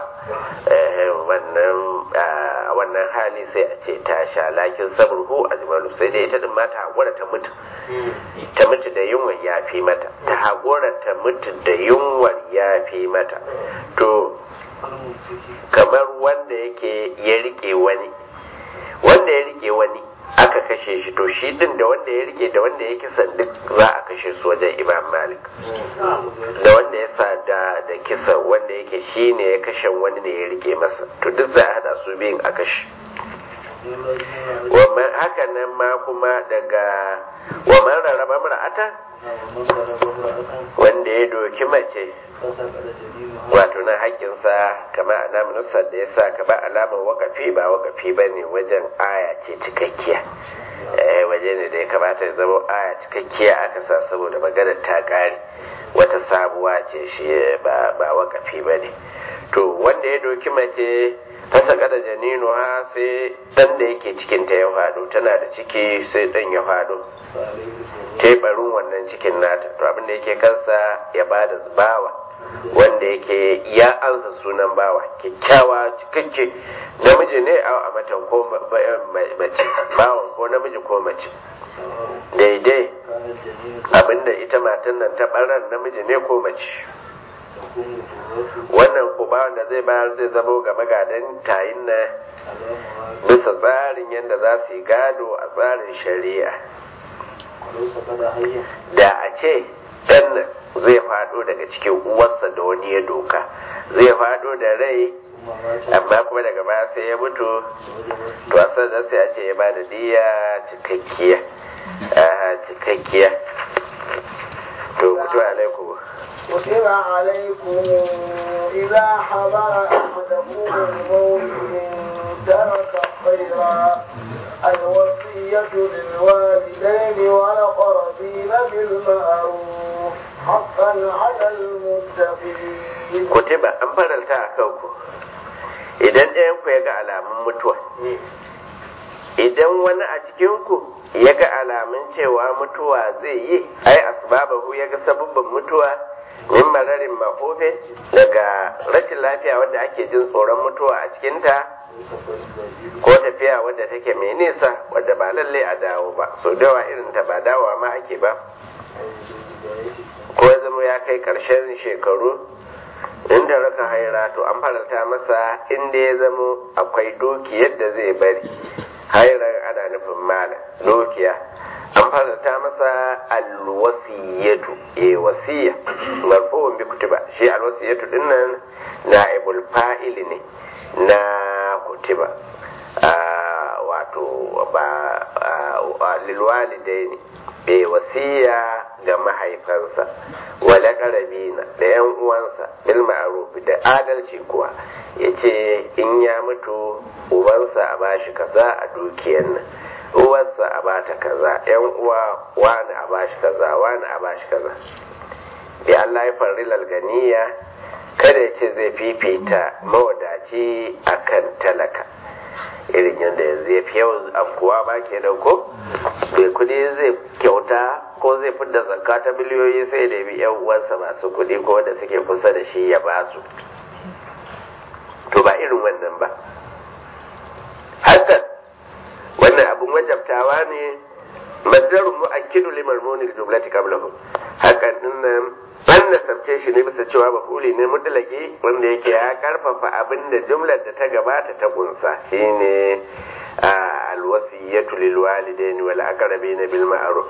wannan wannan hali sai a ce ta sha lakin saburhu a jimalu sai dai ita din ma ta haƙura ta mutu ta mutu da yunwar ya fi mata ta haƙura ta mutu da yunwar ya fi mata to kamar wanda yake ya rike wani wanda ya rike wani aka kashe shi to shi din da wanda ya rike da wanda ya kisan duk za a kashe su wajen imam malik da wanda ya sa da da kisa wanda yake shi ne ya kashe wani ne ya rike masa to duk za a hada su biyun a kashe wannan haka nan ma kuma daga wa man rarraba mar'ata wanda ya doki mace wato na haƙƙinsa kamar alamun nusar da ya sa ka ba alamar wakafi ba wakafi ba ne wajen aya ce cikakkiya waje ne da ya kamata ya zama aya cikakkiya aka sa saboda maganar ta ƙare wata sabuwa ce shi ba wakafi ba ne to wanda ya doki mace ta saka da janinu ha sai dan da yake cikin ta ya faɗo tana da ciki sai dan ya faɗo tebarin wannan cikin nata to abin da yake kansa ya bada bawa wanda yake ya ansa sunan bawa kyakkyawa cikakke namiji ne a matan ko mace bawan ko namiji ko mace daidai abinda ita matan nan ta barar namiji ne ko mace wannan kubawan da zai bayar zai zamo ga magadan tayin na bisa tsarin yadda za su yi gado a tsarin shari'a da a ce ɗan nan zai faɗo daga cikin uwarsa da wani ya doka zai faɗo da rai amma kuma daga baya sai ya mutu to a da sai a ce ya ba da diya cikakkiya cikakkiya to kutu alaikum كتب عليكم إذا حضر أحدكم الموت إن ترك خيرا الوصية للوالدين والأقربين بالمعروف حقا على المتقين كتب أن فرلتا أكوكو idan ɗayanku ya ga alamun mutuwa idan wani a cikinku ya ga alamun cewa mutuwa zai yi ai asbabahu ya ga sabubban mutuwa min mararin mafofe daga rashin lafiya wadda ake jin tsoron mutuwa a cikinta ko tafiya wadda take mai nisa wadda ba lalle a dawo ba so dawa irin ta ba dawowa ma ake ba ko ya zama ya kai ƙarshen shekaru inda raka haira to an faranta masa inda ya zamo akwai dukiyar da zai bari hairar ana nufin mala dukiya an faranta masa alwasiyatu e wasiya marfu'un bi kutuba shi alwasiyatu dinnan na'ibul fa'il ne na kutuba wato ba lilwalidai ne bai wasiya ga mahaifansa wala karabina da yan uwansa bil ma'ruf da adalci kuwa yace in ya mutu ubansa a bashi kaza a dukiyar nan uwarsa a bata kaza yan uwa wani a bashi kaza wani a bashi kaza bi Allah ya farri lalganiya kada ya ce zai fifita mawadaci akan talaka irin yadda yanzu ya fi yawan afkuwa ba ke ko bai kudi zai kyauta ko zai fidda zakka ta miliyoyi sai da bi yan uwansa masu kudi ko da suke kusa da shi ya ba su to ba irin wannan ba hakan wannan abun wajabtawa ne masdarun mu'akkidu limarmunil jumlati qablahu hakan dinnan an nasabce shi ne bisa cewa mafuli ne mutlaki wanda yake ya karfafa abin da jumlar da ta gabata ta kunsa shine alwasiyatu lil walidaini wal aqrabina bil ma'ruf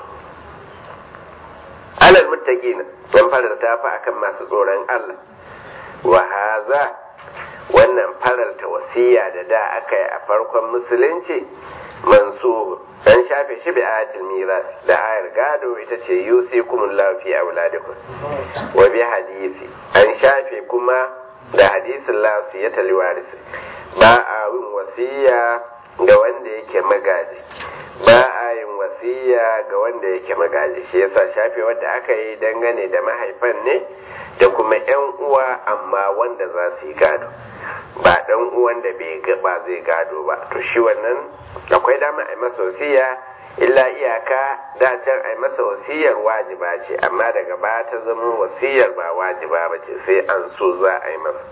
alal muttaqin dan faranta fa akan masu tsoron Allah wa haza wannan faralta wasiya da da aka yi a farkon musulunci mansuhu dan shafe shi bi ayatul miras da ayar gado ita ce yusikumullahu fi auladikum wa bi hadisi an shafe kuma da hadisin la wasiyata liwarisi ba a yin wasiya ga wanda yake magaji ba a yin wasiya ga wanda yake magaji shi yasa shafe wanda aka yi dangane da mahaifan ne da kuma yan uwa amma wanda za su yi gado ba dan uwan da bai ba zai gado ba to shi wannan akwai dama a yi masa wasiya illa iyaka da can a yi masa wasiyar wajiba ce amma daga baya ta zama wasiyar ba wajiba ba ce sai an so za a yi masa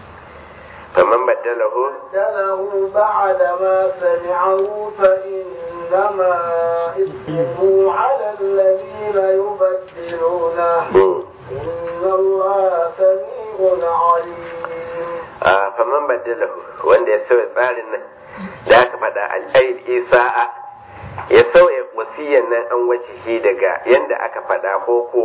فمن بدله بدله بعد ما سمعه فإنما إثمه على الذين يبدلونه إن الله سميع عليم آه فمن بدله wanda ya sauya tsarin nan da aka faɗa al'aid isa'a ya sauya wasiyan nan an wace shi daga yanda aka faɗa ko ko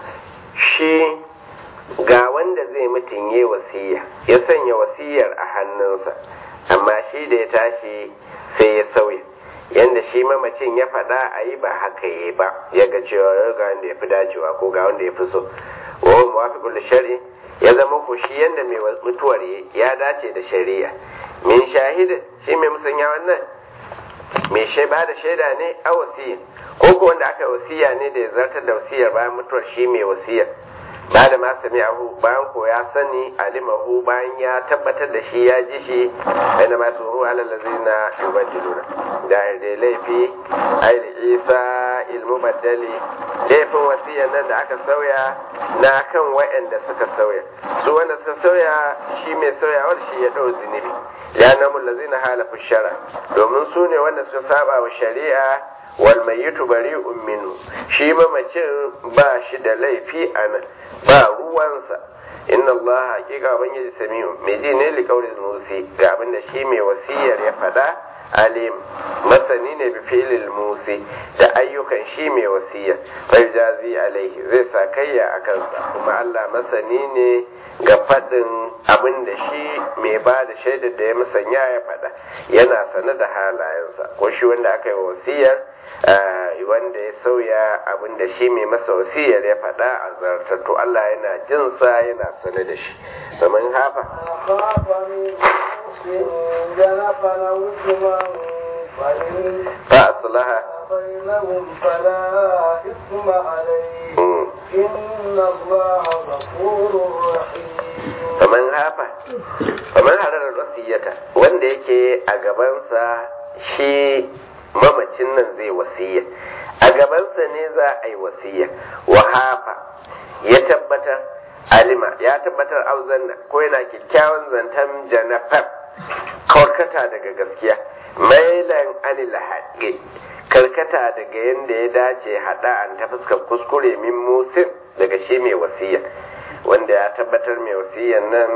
shi ga wanda zai mutum ya wasiya ya sanya wasiyar a hannunsa amma shi da ya tashi sai ya sauya yanda shi mamacin ya faɗa a yi ba haka yi ba ya ga cewa ga wanda ya fi dacewa ko ga wanda ya fi so wa muwafiqul shari'i ya zama ku shi yanda mai mutuwar ya dace da shari'a min shahid shi mai musanya wannan mai shai ba da shaida ne a wasiya ko ko wanda aka wasiya ne da ya zartar da wasiyar bayan mutuwar shi mai wasiyar ba da ma sami'ahu bayan ko ya sani alimahu bayan ya tabbatar da shi ya ji shi baina ma suhu alal ladzina yubaddiluna da da laifi ai da isa ilmu baddali laifin wasiyan nan da aka sauya na kan wa'anda suka sauya su wanda suka sauya shi mai sauyawar shi ya dau zunubi ya namu ladzina halafu shara domin su ne wanda suka saba wa shari'a wal mayyitu bari'un minhu shi mamacin ba shi da laifi a nan ba ruwansa inna Allah haƙiƙa ubangiji sami'u mai ji ne liƙaurin musi ga abin da shi mai wasiyar ya faɗa alim masani ne bi filil musi da ayyukan shi mai wasiya bai jazi alaihi zai sa kayya a kansa kuma Allah masani ne ga faɗin abin da shi mai ba da shaidar da ya musanya ya faɗa yana sane da halayensa ko shi wanda aka yi wasiyar wanda ya sauya abin da shi mai masa wasiyar ya faɗa a zartar to Allah yana jinsa yana sane da shi domin hafa fa aslaha بينهم فلا إثم عليه إن الله غفور رحيم faman hafa faman hararar wasiyata wanda yake a gabansa shi mamacin nan zai wasiya a gabansa ne za a yi wasiya wa hafa ya tabbatar alima ya tabbatar auzanna ko yana kyakkyawan zantan janafar karkata daga gaskiya mailan anil haƙi karkata daga yadda ya dace haɗa an ta fuskar kuskure min musin daga shi mai wasiya wanda ya tabbatar mai wasiyan nan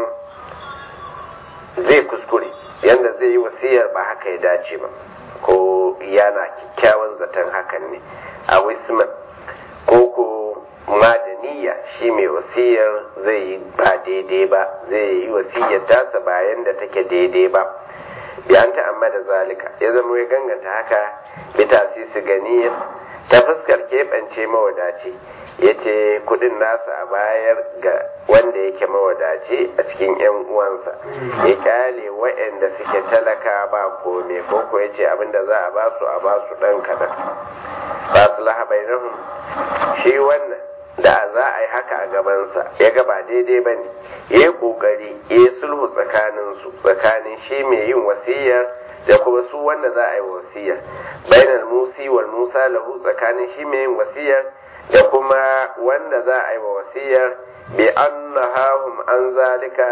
zai kuskure yadda zai yi wasiyar ba haka ya dace ba ko yana kyakkyawan zaton hakan ne a wisman ko ko madaniya shi mai wasiyar zai yi ba daidai ba zai yi wasiyar tasa bayan da take daidai ba biyan ta amma da zalika ya zama ya ganganta haka bita su gani ta fuskar keɓance mawadaci ya ce kudin nasa a bayar ga wanda yake mawadaci a cikin 'yan uwansa ya kyale waɗanda suke talaka ba kome ko ko ya ce abinda za a basu a basu ɗan kaɗan ba su lahabainahum shi wannan da za a yi haka a gabansa ya ga ba daidai ba ne ya yi ƙoƙari ya yi sulhu tsakaninsu tsakanin shi mai yin wasiyar da kuma su wanda za a yi wasiyar bainal musi wal musa lahu tsakanin shi mai yin wasiyar da kuma wanda za a yi wa wasiyar bi annahum an zalika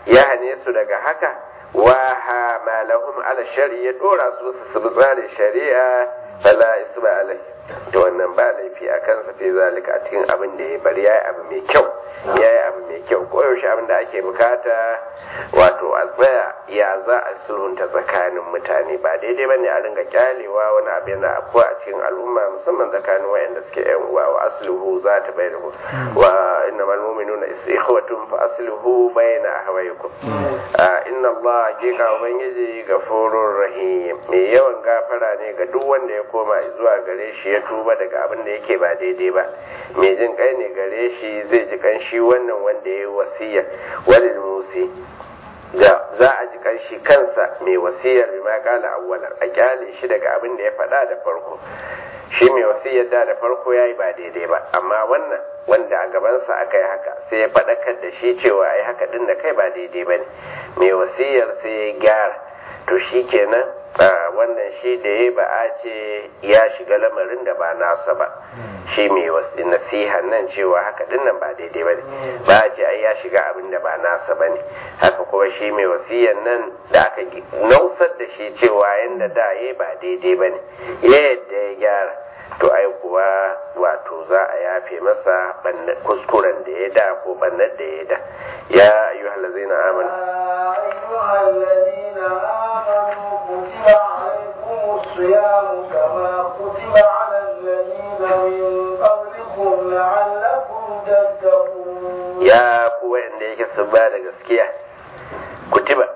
ya hane su daga haka wa ha malahum ala shari'a dora su su bi tsarin shari'a fala isma alai to wannan ba laifi a kansa fi zalika a cikin abin da ya bari yayi abu mai kyau yayi abu mai kyau ko yaushe abin da ake bukata wato a tsaya ya za a sulhunta tsakanin mutane ba daidai bane a ringa kyalewa wani abu yana afuwa a cikin al'umma musamman tsakanin wayanda suke yan uwa wa asluhu za ta bayyana wa innamal mu'minuna ikhwatun fa asluhu bayna ahwaykum inna Allah hakika ubangiji gafurur rahim mai yawan gafara ne ga duk wanda ya koma zuwa gare shi ya tuba daga abin da yake ba daidai ba mai jin kai ne gare shi zai ji kan shi wannan wanda ya yi wasiya walil musi ga za a ji kan shi kansa mai wasiyar bima kala awwalan a kyale shi daga abin da ya faɗa da farko shi mai wasiyar da da farko ya yi ba daidai ba amma wannan wanda a gabansa aka yi haka sai ya faɗakar da shi cewa ai haka din da kai ba daidai ba ne mai wasiyar sai ya gyara to shi kenan wannan shi da ya ba a ce ya shiga lamarin da ba nasa ba shi mai nasiha nan cewa haka din nan ba daidai ba ne ba a ce ai ya shiga abin da ba nasa ba ne haka kuma shi mai wasiyan nan da aka nausar da shi cewa yadda da ya ba daidai ba ne yadda ya gyara to ai kuwa wato za a yafe masa kuskuren da ya da ko bannar da ya da ya ayyuhal ladzina amanu أيها الذين آمنوا كتب عليكم الصيام كما كتب على الذين من قبلكم لعلكم تتقون ya ku wanda yake sun ba da gaskiya kutiba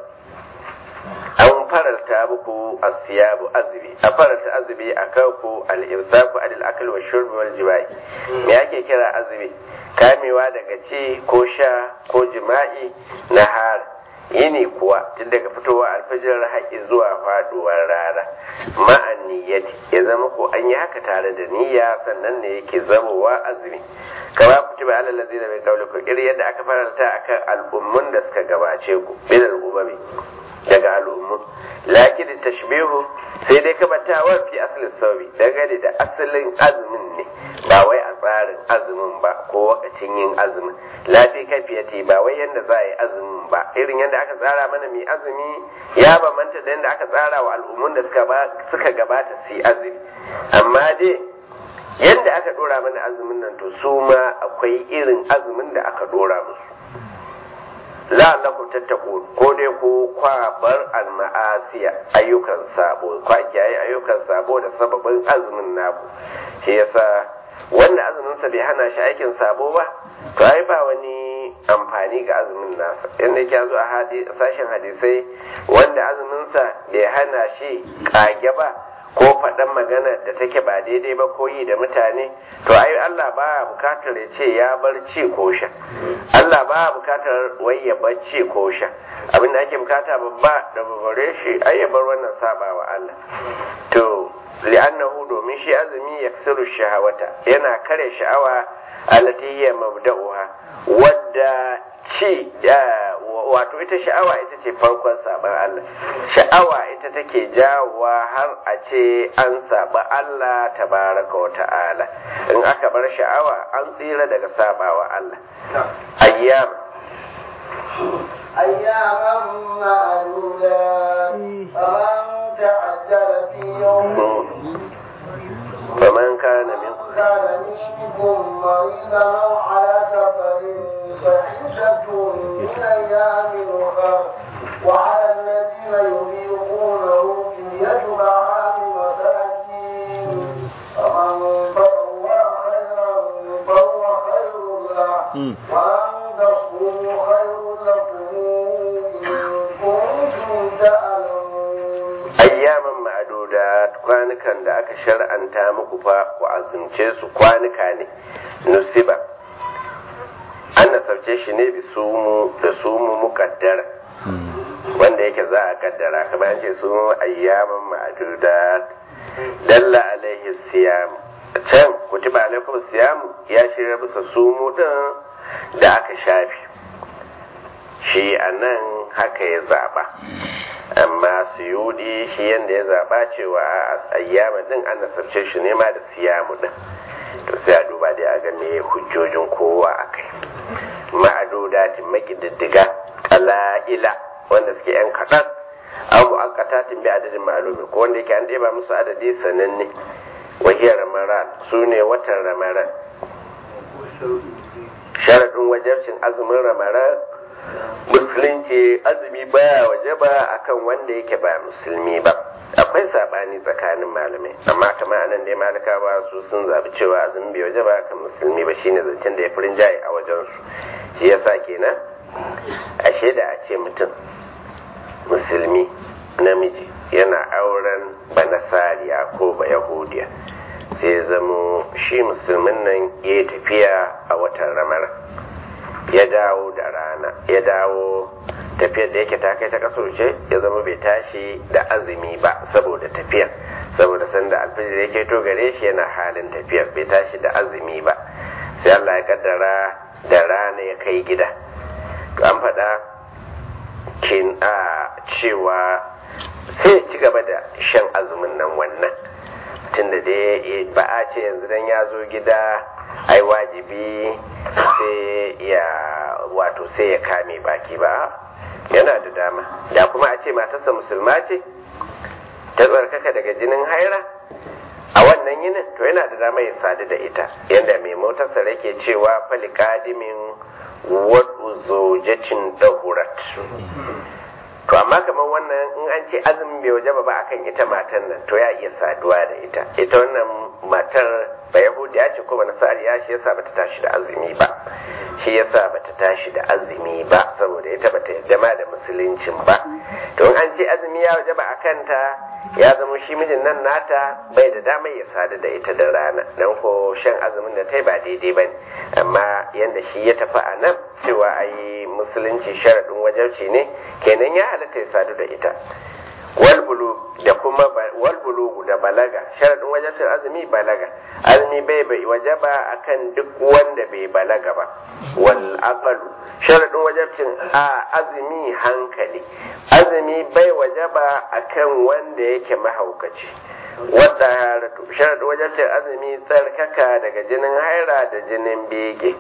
an faralta muku asiyabu azumi a faralta azumi a kanku al-imsaku anil akl wa shurbi wal jima'i me ake kira azumi kamewa daga ci ko sha ko jima'i na har yini kuwa tun daga fitowa alfajir haƙi zuwa faduwar rana ma'an niyyati ya zama ko an yi haka tare da niyya sannan ne yake zamowa azumi kama kutiba alal ladina min qablikum irin yadda aka faralta akan al'ummun da suka gabace ku min al'umami daga al'ummu lakin tashbihu sai dai kamantawa fi asalin sauri dangane da asalin azumin ne ba wai a tsarin azumin ba ko wakacin yin azumin lafi kafiyati ba wai yadda za a yi azumin ba irin yadda aka tsara mana mai azumi ya bambanta da yadda aka tsara wa al'ummun da suka gabata su yi azumi amma dai yadda aka dora mana azumin nan to su ma akwai irin azumin da aka dora musu la'allakum tattaqun ko dai ko kwa bar al-ma'asiya ayyukan sabo kwa kiyaye ayyukan sabo da sababin azumin naku shi yasa wanda azumin sa bai hana shi aikin sabo ba to ai ba wani amfani ga azumin nasa inda yake zo a sashen hadisai wanda azumin sa bai hana shi kage ba ko faɗan magana da take ba daidai ba ko yi da mutane to ai Allah ba bukatar ya ce ya bar ci ko sha Allah ba bukatar wai ya bar ci ko sha abin da ake bukata babba da babare shi ai ya bar wannan sabawa Allah to li'annahu domin shi azumi ya shahawata yana kare sha'awa allati hiya mabda'uha wadda ci wato ita sha'awa ita ce farkon saban Allah sha'awa ita take jawowa har a ce an saba Allah tabaraka wa ta'ala in aka bar sha'awa an tsira daga sabawa Allah ayyam أياما معدودات فمن تعجل في يوم فمن كان منكم كان منكم مريضا أو على سفر فعدة من أيام أخر وعلى الذين يطيقونه فدية طعام مساكين فمن تطوع خيرا فهو خير له وأن تصوموا خير لكم إن كنتم تعلمون ayyaman ma'adudat kwanukan da aka shar'anta muku fa ku azumce su kwanuka ne nusiba an nasarce shi ne bi sumu da sumu mukaddara wanda yake za a kaddara kamar ce su ayyaman ma'adudat dalla alaihi siyam can kutiba alaikum siyam ya shirya bisa sumu din da aka shafi shi a nan haka ya zaba amma suyudi shi yadda ya zaba cewa a ayyama din an nasarce shi ne ma da siyamu din to sai a duba dai a ga me hujjojin kowa a kai ma'adodatin makididdiga qala'ila wanda suke yan kaɗan aw mu'aqqatatin bi adadin ma'lumi ko wanda yake an ɗeba musu adadi sananne wahiyar ramaran su ne watan ramaran sharaɗin wajabcin azumin ramaran musulunci azumi baya wajaba akan wanda yake ba musulmi ba akwai sabani tsakanin malamai amma kamar anan dai malakawa su sun zabi cewa azumi bai wajaba akan musulmi ba shine zancen da ya furin jaye a wajen su shi yasa kenan ashe da a ce mutum musulmi namiji yana auren banasariya ko ba yahudiya sai ya zamo shi musulmin nan ya tafiya a watan ramar ya dawo da rana ya dawo tafiyar da yake ta kai ta kaso ce ya zama bai tashi da azumi ba saboda tafiyar saboda sanda alfijir yake to gare shi yana halin tafiyar bai tashi da azumi ba sai Allah ya kaddara da rana ya kai gida to an faɗa kin a cewa sai ci gaba da shan azumin nan wannan tunda dai ba a ce yanzu dan ya zo gida ai wajibi sai ya wato sai ya kame baki ba yana da dama da kuma a ce matarsa musulma ce ta tsarkaka daga jinin haira a wannan yinin to yana da dama ya sadu da ita yadda mai motarsa rake cewa fali kadimin wadu zojacin dahurat to amma kamar wannan in an ce azumin bai waje ba akan ita matan nan to ya iya saduwa da ita ita wannan matar ba yahudiya ce ko ba nasariya shi yasa bata tashi da azumi ba shi yasa bata tashi da azumi ba saboda ita bata yarda ma da musuluncin ba to in an ce azumi ya waje ba akan ta ya zama shi mijin nan nata bai da damar ya sadu da ita da rana dan ko shan azumin da ta ba daidai bane amma yanda shi ya tafi a nan cewa ayi musulunci sharaɗin wajarci ne kenan ya halatta ya sadu da ita walbulu da kuma walbulu da balaga sharadin wajabcin azumi balaga azumi bai bai wajaba akan duk wanda bai balaga ba wal aqalu sharadin wajabcin a azumi hankali azumi bai wajaba akan wanda yake mahaukaci wadda sharadin wajabcin azumi tsarkaka daga jinin haira da jinin bege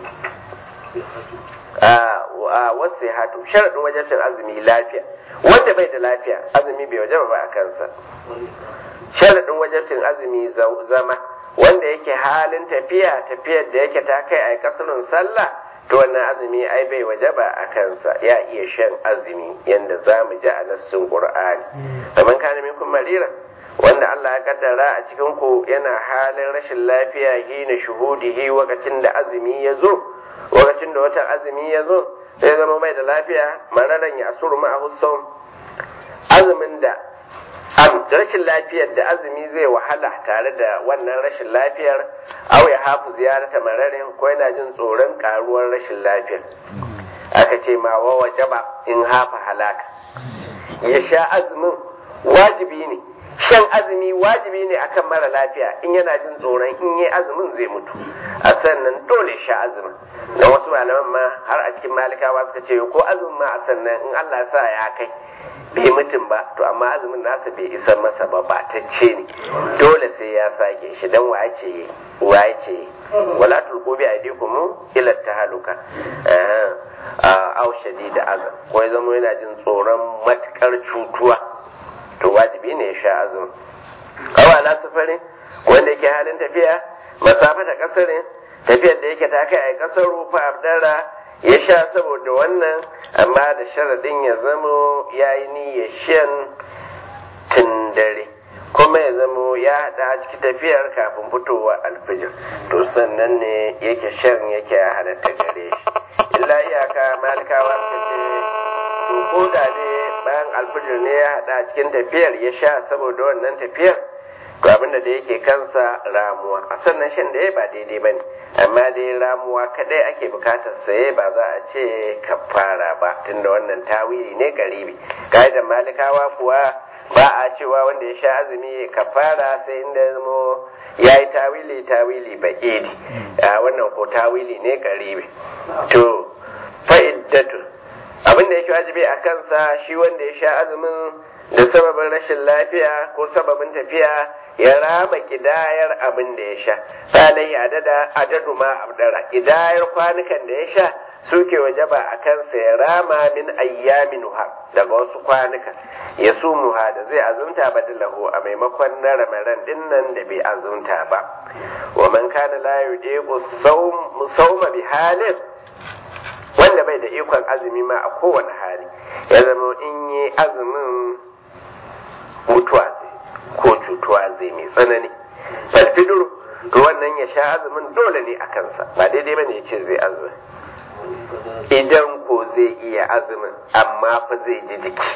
a wasu hatu sharadin wajabcin azumi lafiya wanda bai da lafiya azumi bai wajaba ba a kansa sharaɗin wajabcin azumi zama wanda yake halin tafiya tafiyar da yake ta kai a kasarin sallah to wannan azumi ai bai wajaba a kansa ya iya shan azumi yanda za mu ji a nassin qur'ani kamar kana minkum mariran wanda Allah ya kaddara a cikin ku yana halin rashin lafiya hina shuhudihi wakacin da azumi ya zo wakacin da watan azumi ya zo sai zama mai da lafiya mararan ya asuru ma'ahu saum azumin da am rashin lafiyar da azumi zai wahala tare da wannan rashin lafiyar aw ya hafu ziyarata mararin ko yana jin tsoron karuwar rashin lafiyar aka ce ma wa wajaba in hafa halaka ya sha azumin wajibi ne shan azumi wajibi ne akan mara lafiya in yana jin tsoron in yi azumin zai mutu a sannan dole sha azumin na wasu malaman ma har a cikin malikawa suka ce ko azumin ma a sannan in Allah sa ya kai bai mutum ba to amma azumin nasa bai isa masa ba ba ta ce ne dole sai ya sake shi dan wa ce wa ce wala tulqu bi aydikum ila tahaluka aw shadida azab ko ya zama yana jin tsoron matukar cutuwa to wajibi ne ya sha azumi awa na sufarin wanda yake halin tafiya masafa ta kasarin tafiyar da yake ta kai a kasar rufa abdara ya sha saboda wannan amma da sharadin ya zamo ya yi niyyar shan tun dare kuma ya zamo ya haɗa a cikin tafiyar kafin fitowa alfijir to sannan ne yake shan yake halatta gare shi illa iyaka malikawa suka ce to ko da ne bayan alfijir ne ya haɗa a cikin tafiyar ya sha saboda wannan tafiyar to abinda da yake kansa ramuwa a sannan shan da ya ba daidai ba ne amma dai ramuwa kadai ake bukatar saye ba za a ce kafara ba tunda wannan tawili ne garibi ka'idar malikawa kuwa ba a cewa wanda ya sha azumi kafara sai inda ya zamo ya yi tawili tawili ba idi a wannan ko tawili ne garibi to fa'iddatu abinda yake wajibi a kansa shi wanda ya sha azumin da sababin rashin lafiya ko sababin tafiya ya rama kidayar abin da ya sha salai adada adadu ma abdara kidayar kwanukan da ya sha suke wajaba a kansa ya rama min ayyamin daga wasu kwanuka ya sumuha da zai azumta badalahu a maimakon na ramaran din nan da bai azumta ba wa man kana la yudiqu sawma bi halin wanda bai da ikon azumi ma a kowane hali ya zama in yi azumin mutuwa zai ko cutuwa zai mai tsanani falfidur to wannan ya sha azumin dole ne a kansa ba daidai bane ya ce zai azumin idan ko zai iya azumin amma fa zai ji jiki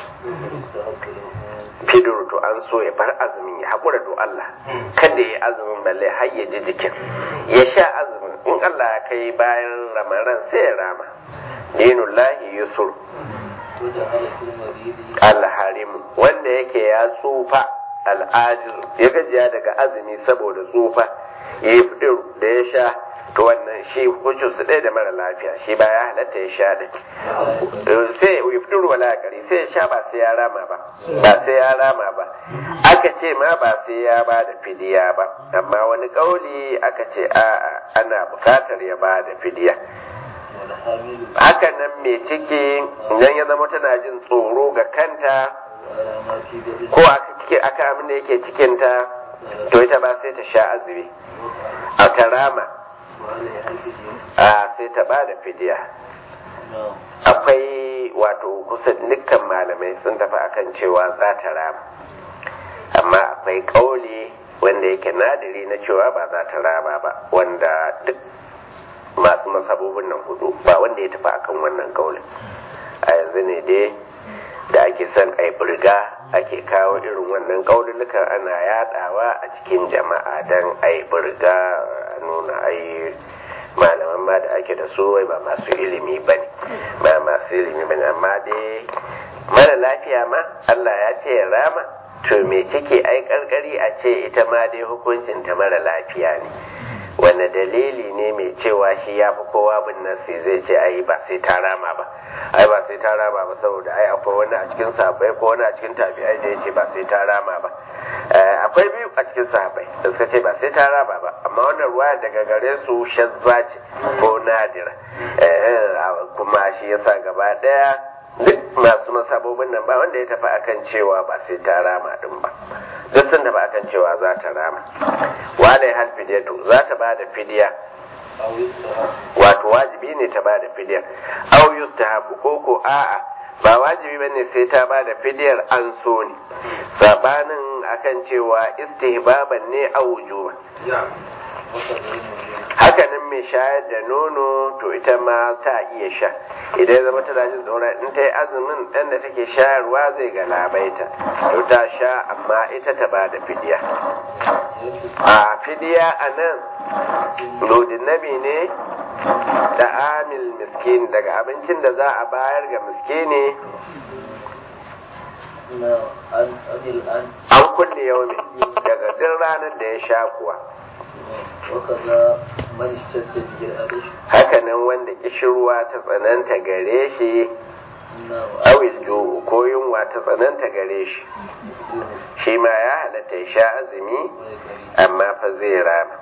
fidur to an so ya bar azumin ya haƙura do Allah kada ya azumin balle har ya ji jikin ya sha azumin in Allah ya kai bayan ramaran sai ya rama dinullahi yusur alharimu wanda yake ya tsufa al'ajir ya gajiya daga azumi saboda tsufa ya yi da ya sha to wannan shi hukuncin su ɗaya da mara lafiya shi ba ya halatta ya sha da sai ya fitur wala kari sai ya sha ba sai ya rama ba ba sai ya rama ba aka ce ma ba sai ya ba da fidiya ba amma wani kauli aka ce a'a ana bukatar ya ba da fidiya haka nan mai ciki idan ya zama tana jin tsoro ga kanta ko aka amin da yake cikinta to ita ba sai ta sha azumi a karama a sai ta ba da fidiya akwai wato kusan dukkan malamai sun tafi akan cewa za ta rama amma akwai kauli wanda yake nadiri na cewa ba za ta rama ba wanda duk masu masabobin nan hudu ba wanda ya tafi akan wannan kaulin a yanzu ne dai da ake son a burga ake kawo irin wannan kaululukan ana yadawa a cikin jama'a don a burga a nuna ai malaman ma da ake da su wai ba masu ilimi ba ne ba masu ilimi ba ne amma dai mara lafiya ma Allah ya ce ya rama to me cike ai karkari a ce ita ma dai hukuncin ta mara lafiya ne wanda dalili ne mai cewa shi ya fi kowa bin nasi zai ce ai ba sai ta rama ba ai ba sai ta rama ba saboda ai akwai wani a cikin sahabbai ko wani a cikin tabi'ai da ya ce ba sai ta rama ba akwai biyu a cikin sahabbai da suka ce ba sai ta rama ba amma wannan ruwa daga gare su shazza ce ko nadira kuma shi yasa gaba daya duk masu masabobin nan ba wanda ya tafi akan cewa ba sai ta rama din ba duk sun tafi akan cewa za ta rama wale hal fidiyatu za ta ba da fidiya wato wajibi ne ta ba da fidiyar au yustahabu ko ko a'a ba wajibi bane sai ta ba da fidiyar an so ne sabanin akan cewa istihbaban ne a wujuba hakanan mai shayar da nono to ita ma ta iya sha idan ya zama tana jin tsoron in ta yi azumin ɗan da take shayarwa zai galabaita to ta sha amma ita ta ba da fidiya a fidiya a nan lodin nabi ne da amil miskin daga abincin da za a bayar ga miskini an kulle yau ne daga duk ranar da ya sha kuwa hakanan wanda kishirwa ta tsananta gare shi awil ju'u ko yunwa ta tsananta gare shi shi ma ya halatta ya sha azumi amma fa zai rama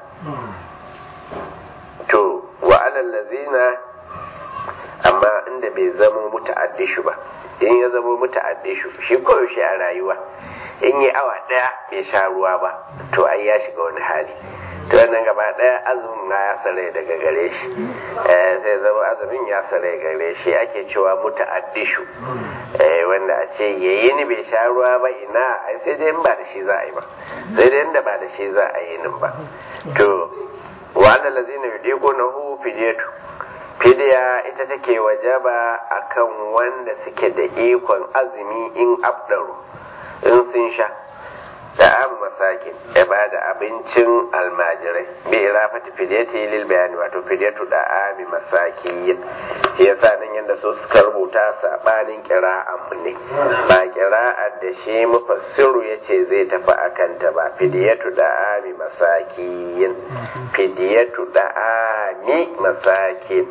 to wa alallazina amma inda bai zama muta'addishu ba in ya zama muta'addishu shi koyaushe a rayuwa in yi awa daya bai sha ruwa ba to ai ya shiga wani hali to wannan gaba daya azumin na ya sare daga gare shi sai zama azumin ya sare gare shi ake cewa muta'addishu wanda a ce yayi ni bai sha ruwa ba ina ai sai dai in ba da shi za a yi ba sai dai inda ba da shi za a yi nin ba to wa annal ladzina yudiqunahu fidyatu fidiya ita take wajaba akan wanda suke da ikon azumi in abdaru in sun sha da an masakin ya ba da abincin almajirai bi irafati fidiyati lil bayani wato fidiyatu da ami masakiyin shi yasa nan yanda so suka rubuta sabanin kira'an mu ne ba kira'ar da shi mufassiru yace zai tafi akan ta ba fidiyatu da ami masakiyin fidiyatu da ami masakin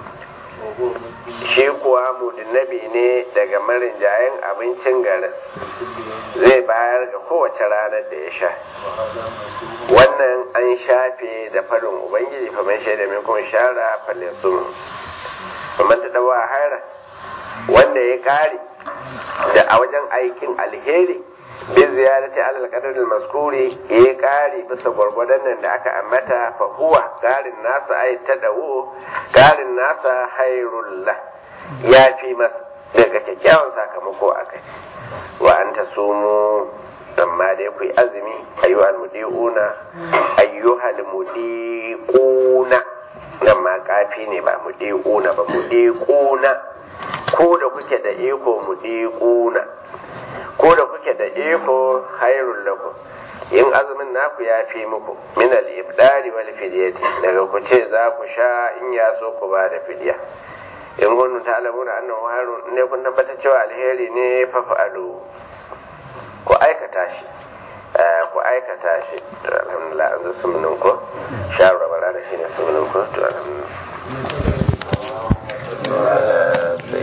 shi kuwa mudinabi ne daga marinjayen abincin garin zai bayar ga kowace ranar da ya sha wannan an shafe da farin ubangiji fa man shaida min kuma shara falesun kuma ta dawa haira wanda ya kare da a wajen aikin alheri bi ziyarati alal qadar al maskuri ya kare bisa gwargwadon nan da aka ambata fa huwa garin nasa ay tadawu garin nasa hairullah ya fi masa daga kyakkyawan sakamako akai wa anta sumu amma dai ku yi azumi ayyuhal mudi'una ayyuhal mudiquna nan ma kafi ne ba mudiquna ba mudiquna ko da kuke da iko mudiquna ko da kuke da iko hairul lakum in azumin naku ya fi muku min al-ibdari wal fidyati daga ku ce za ku sha in ya so ku ba da fidya in kuntum ta'lamuna annahu hayrun ne kun tabbatar cewa alheri ne fa fa'alu ku aikata shi ku aikata shi to alhamdulillah an zo sumunin ko sharu ramadana shine sumunin ko to alhamdulillah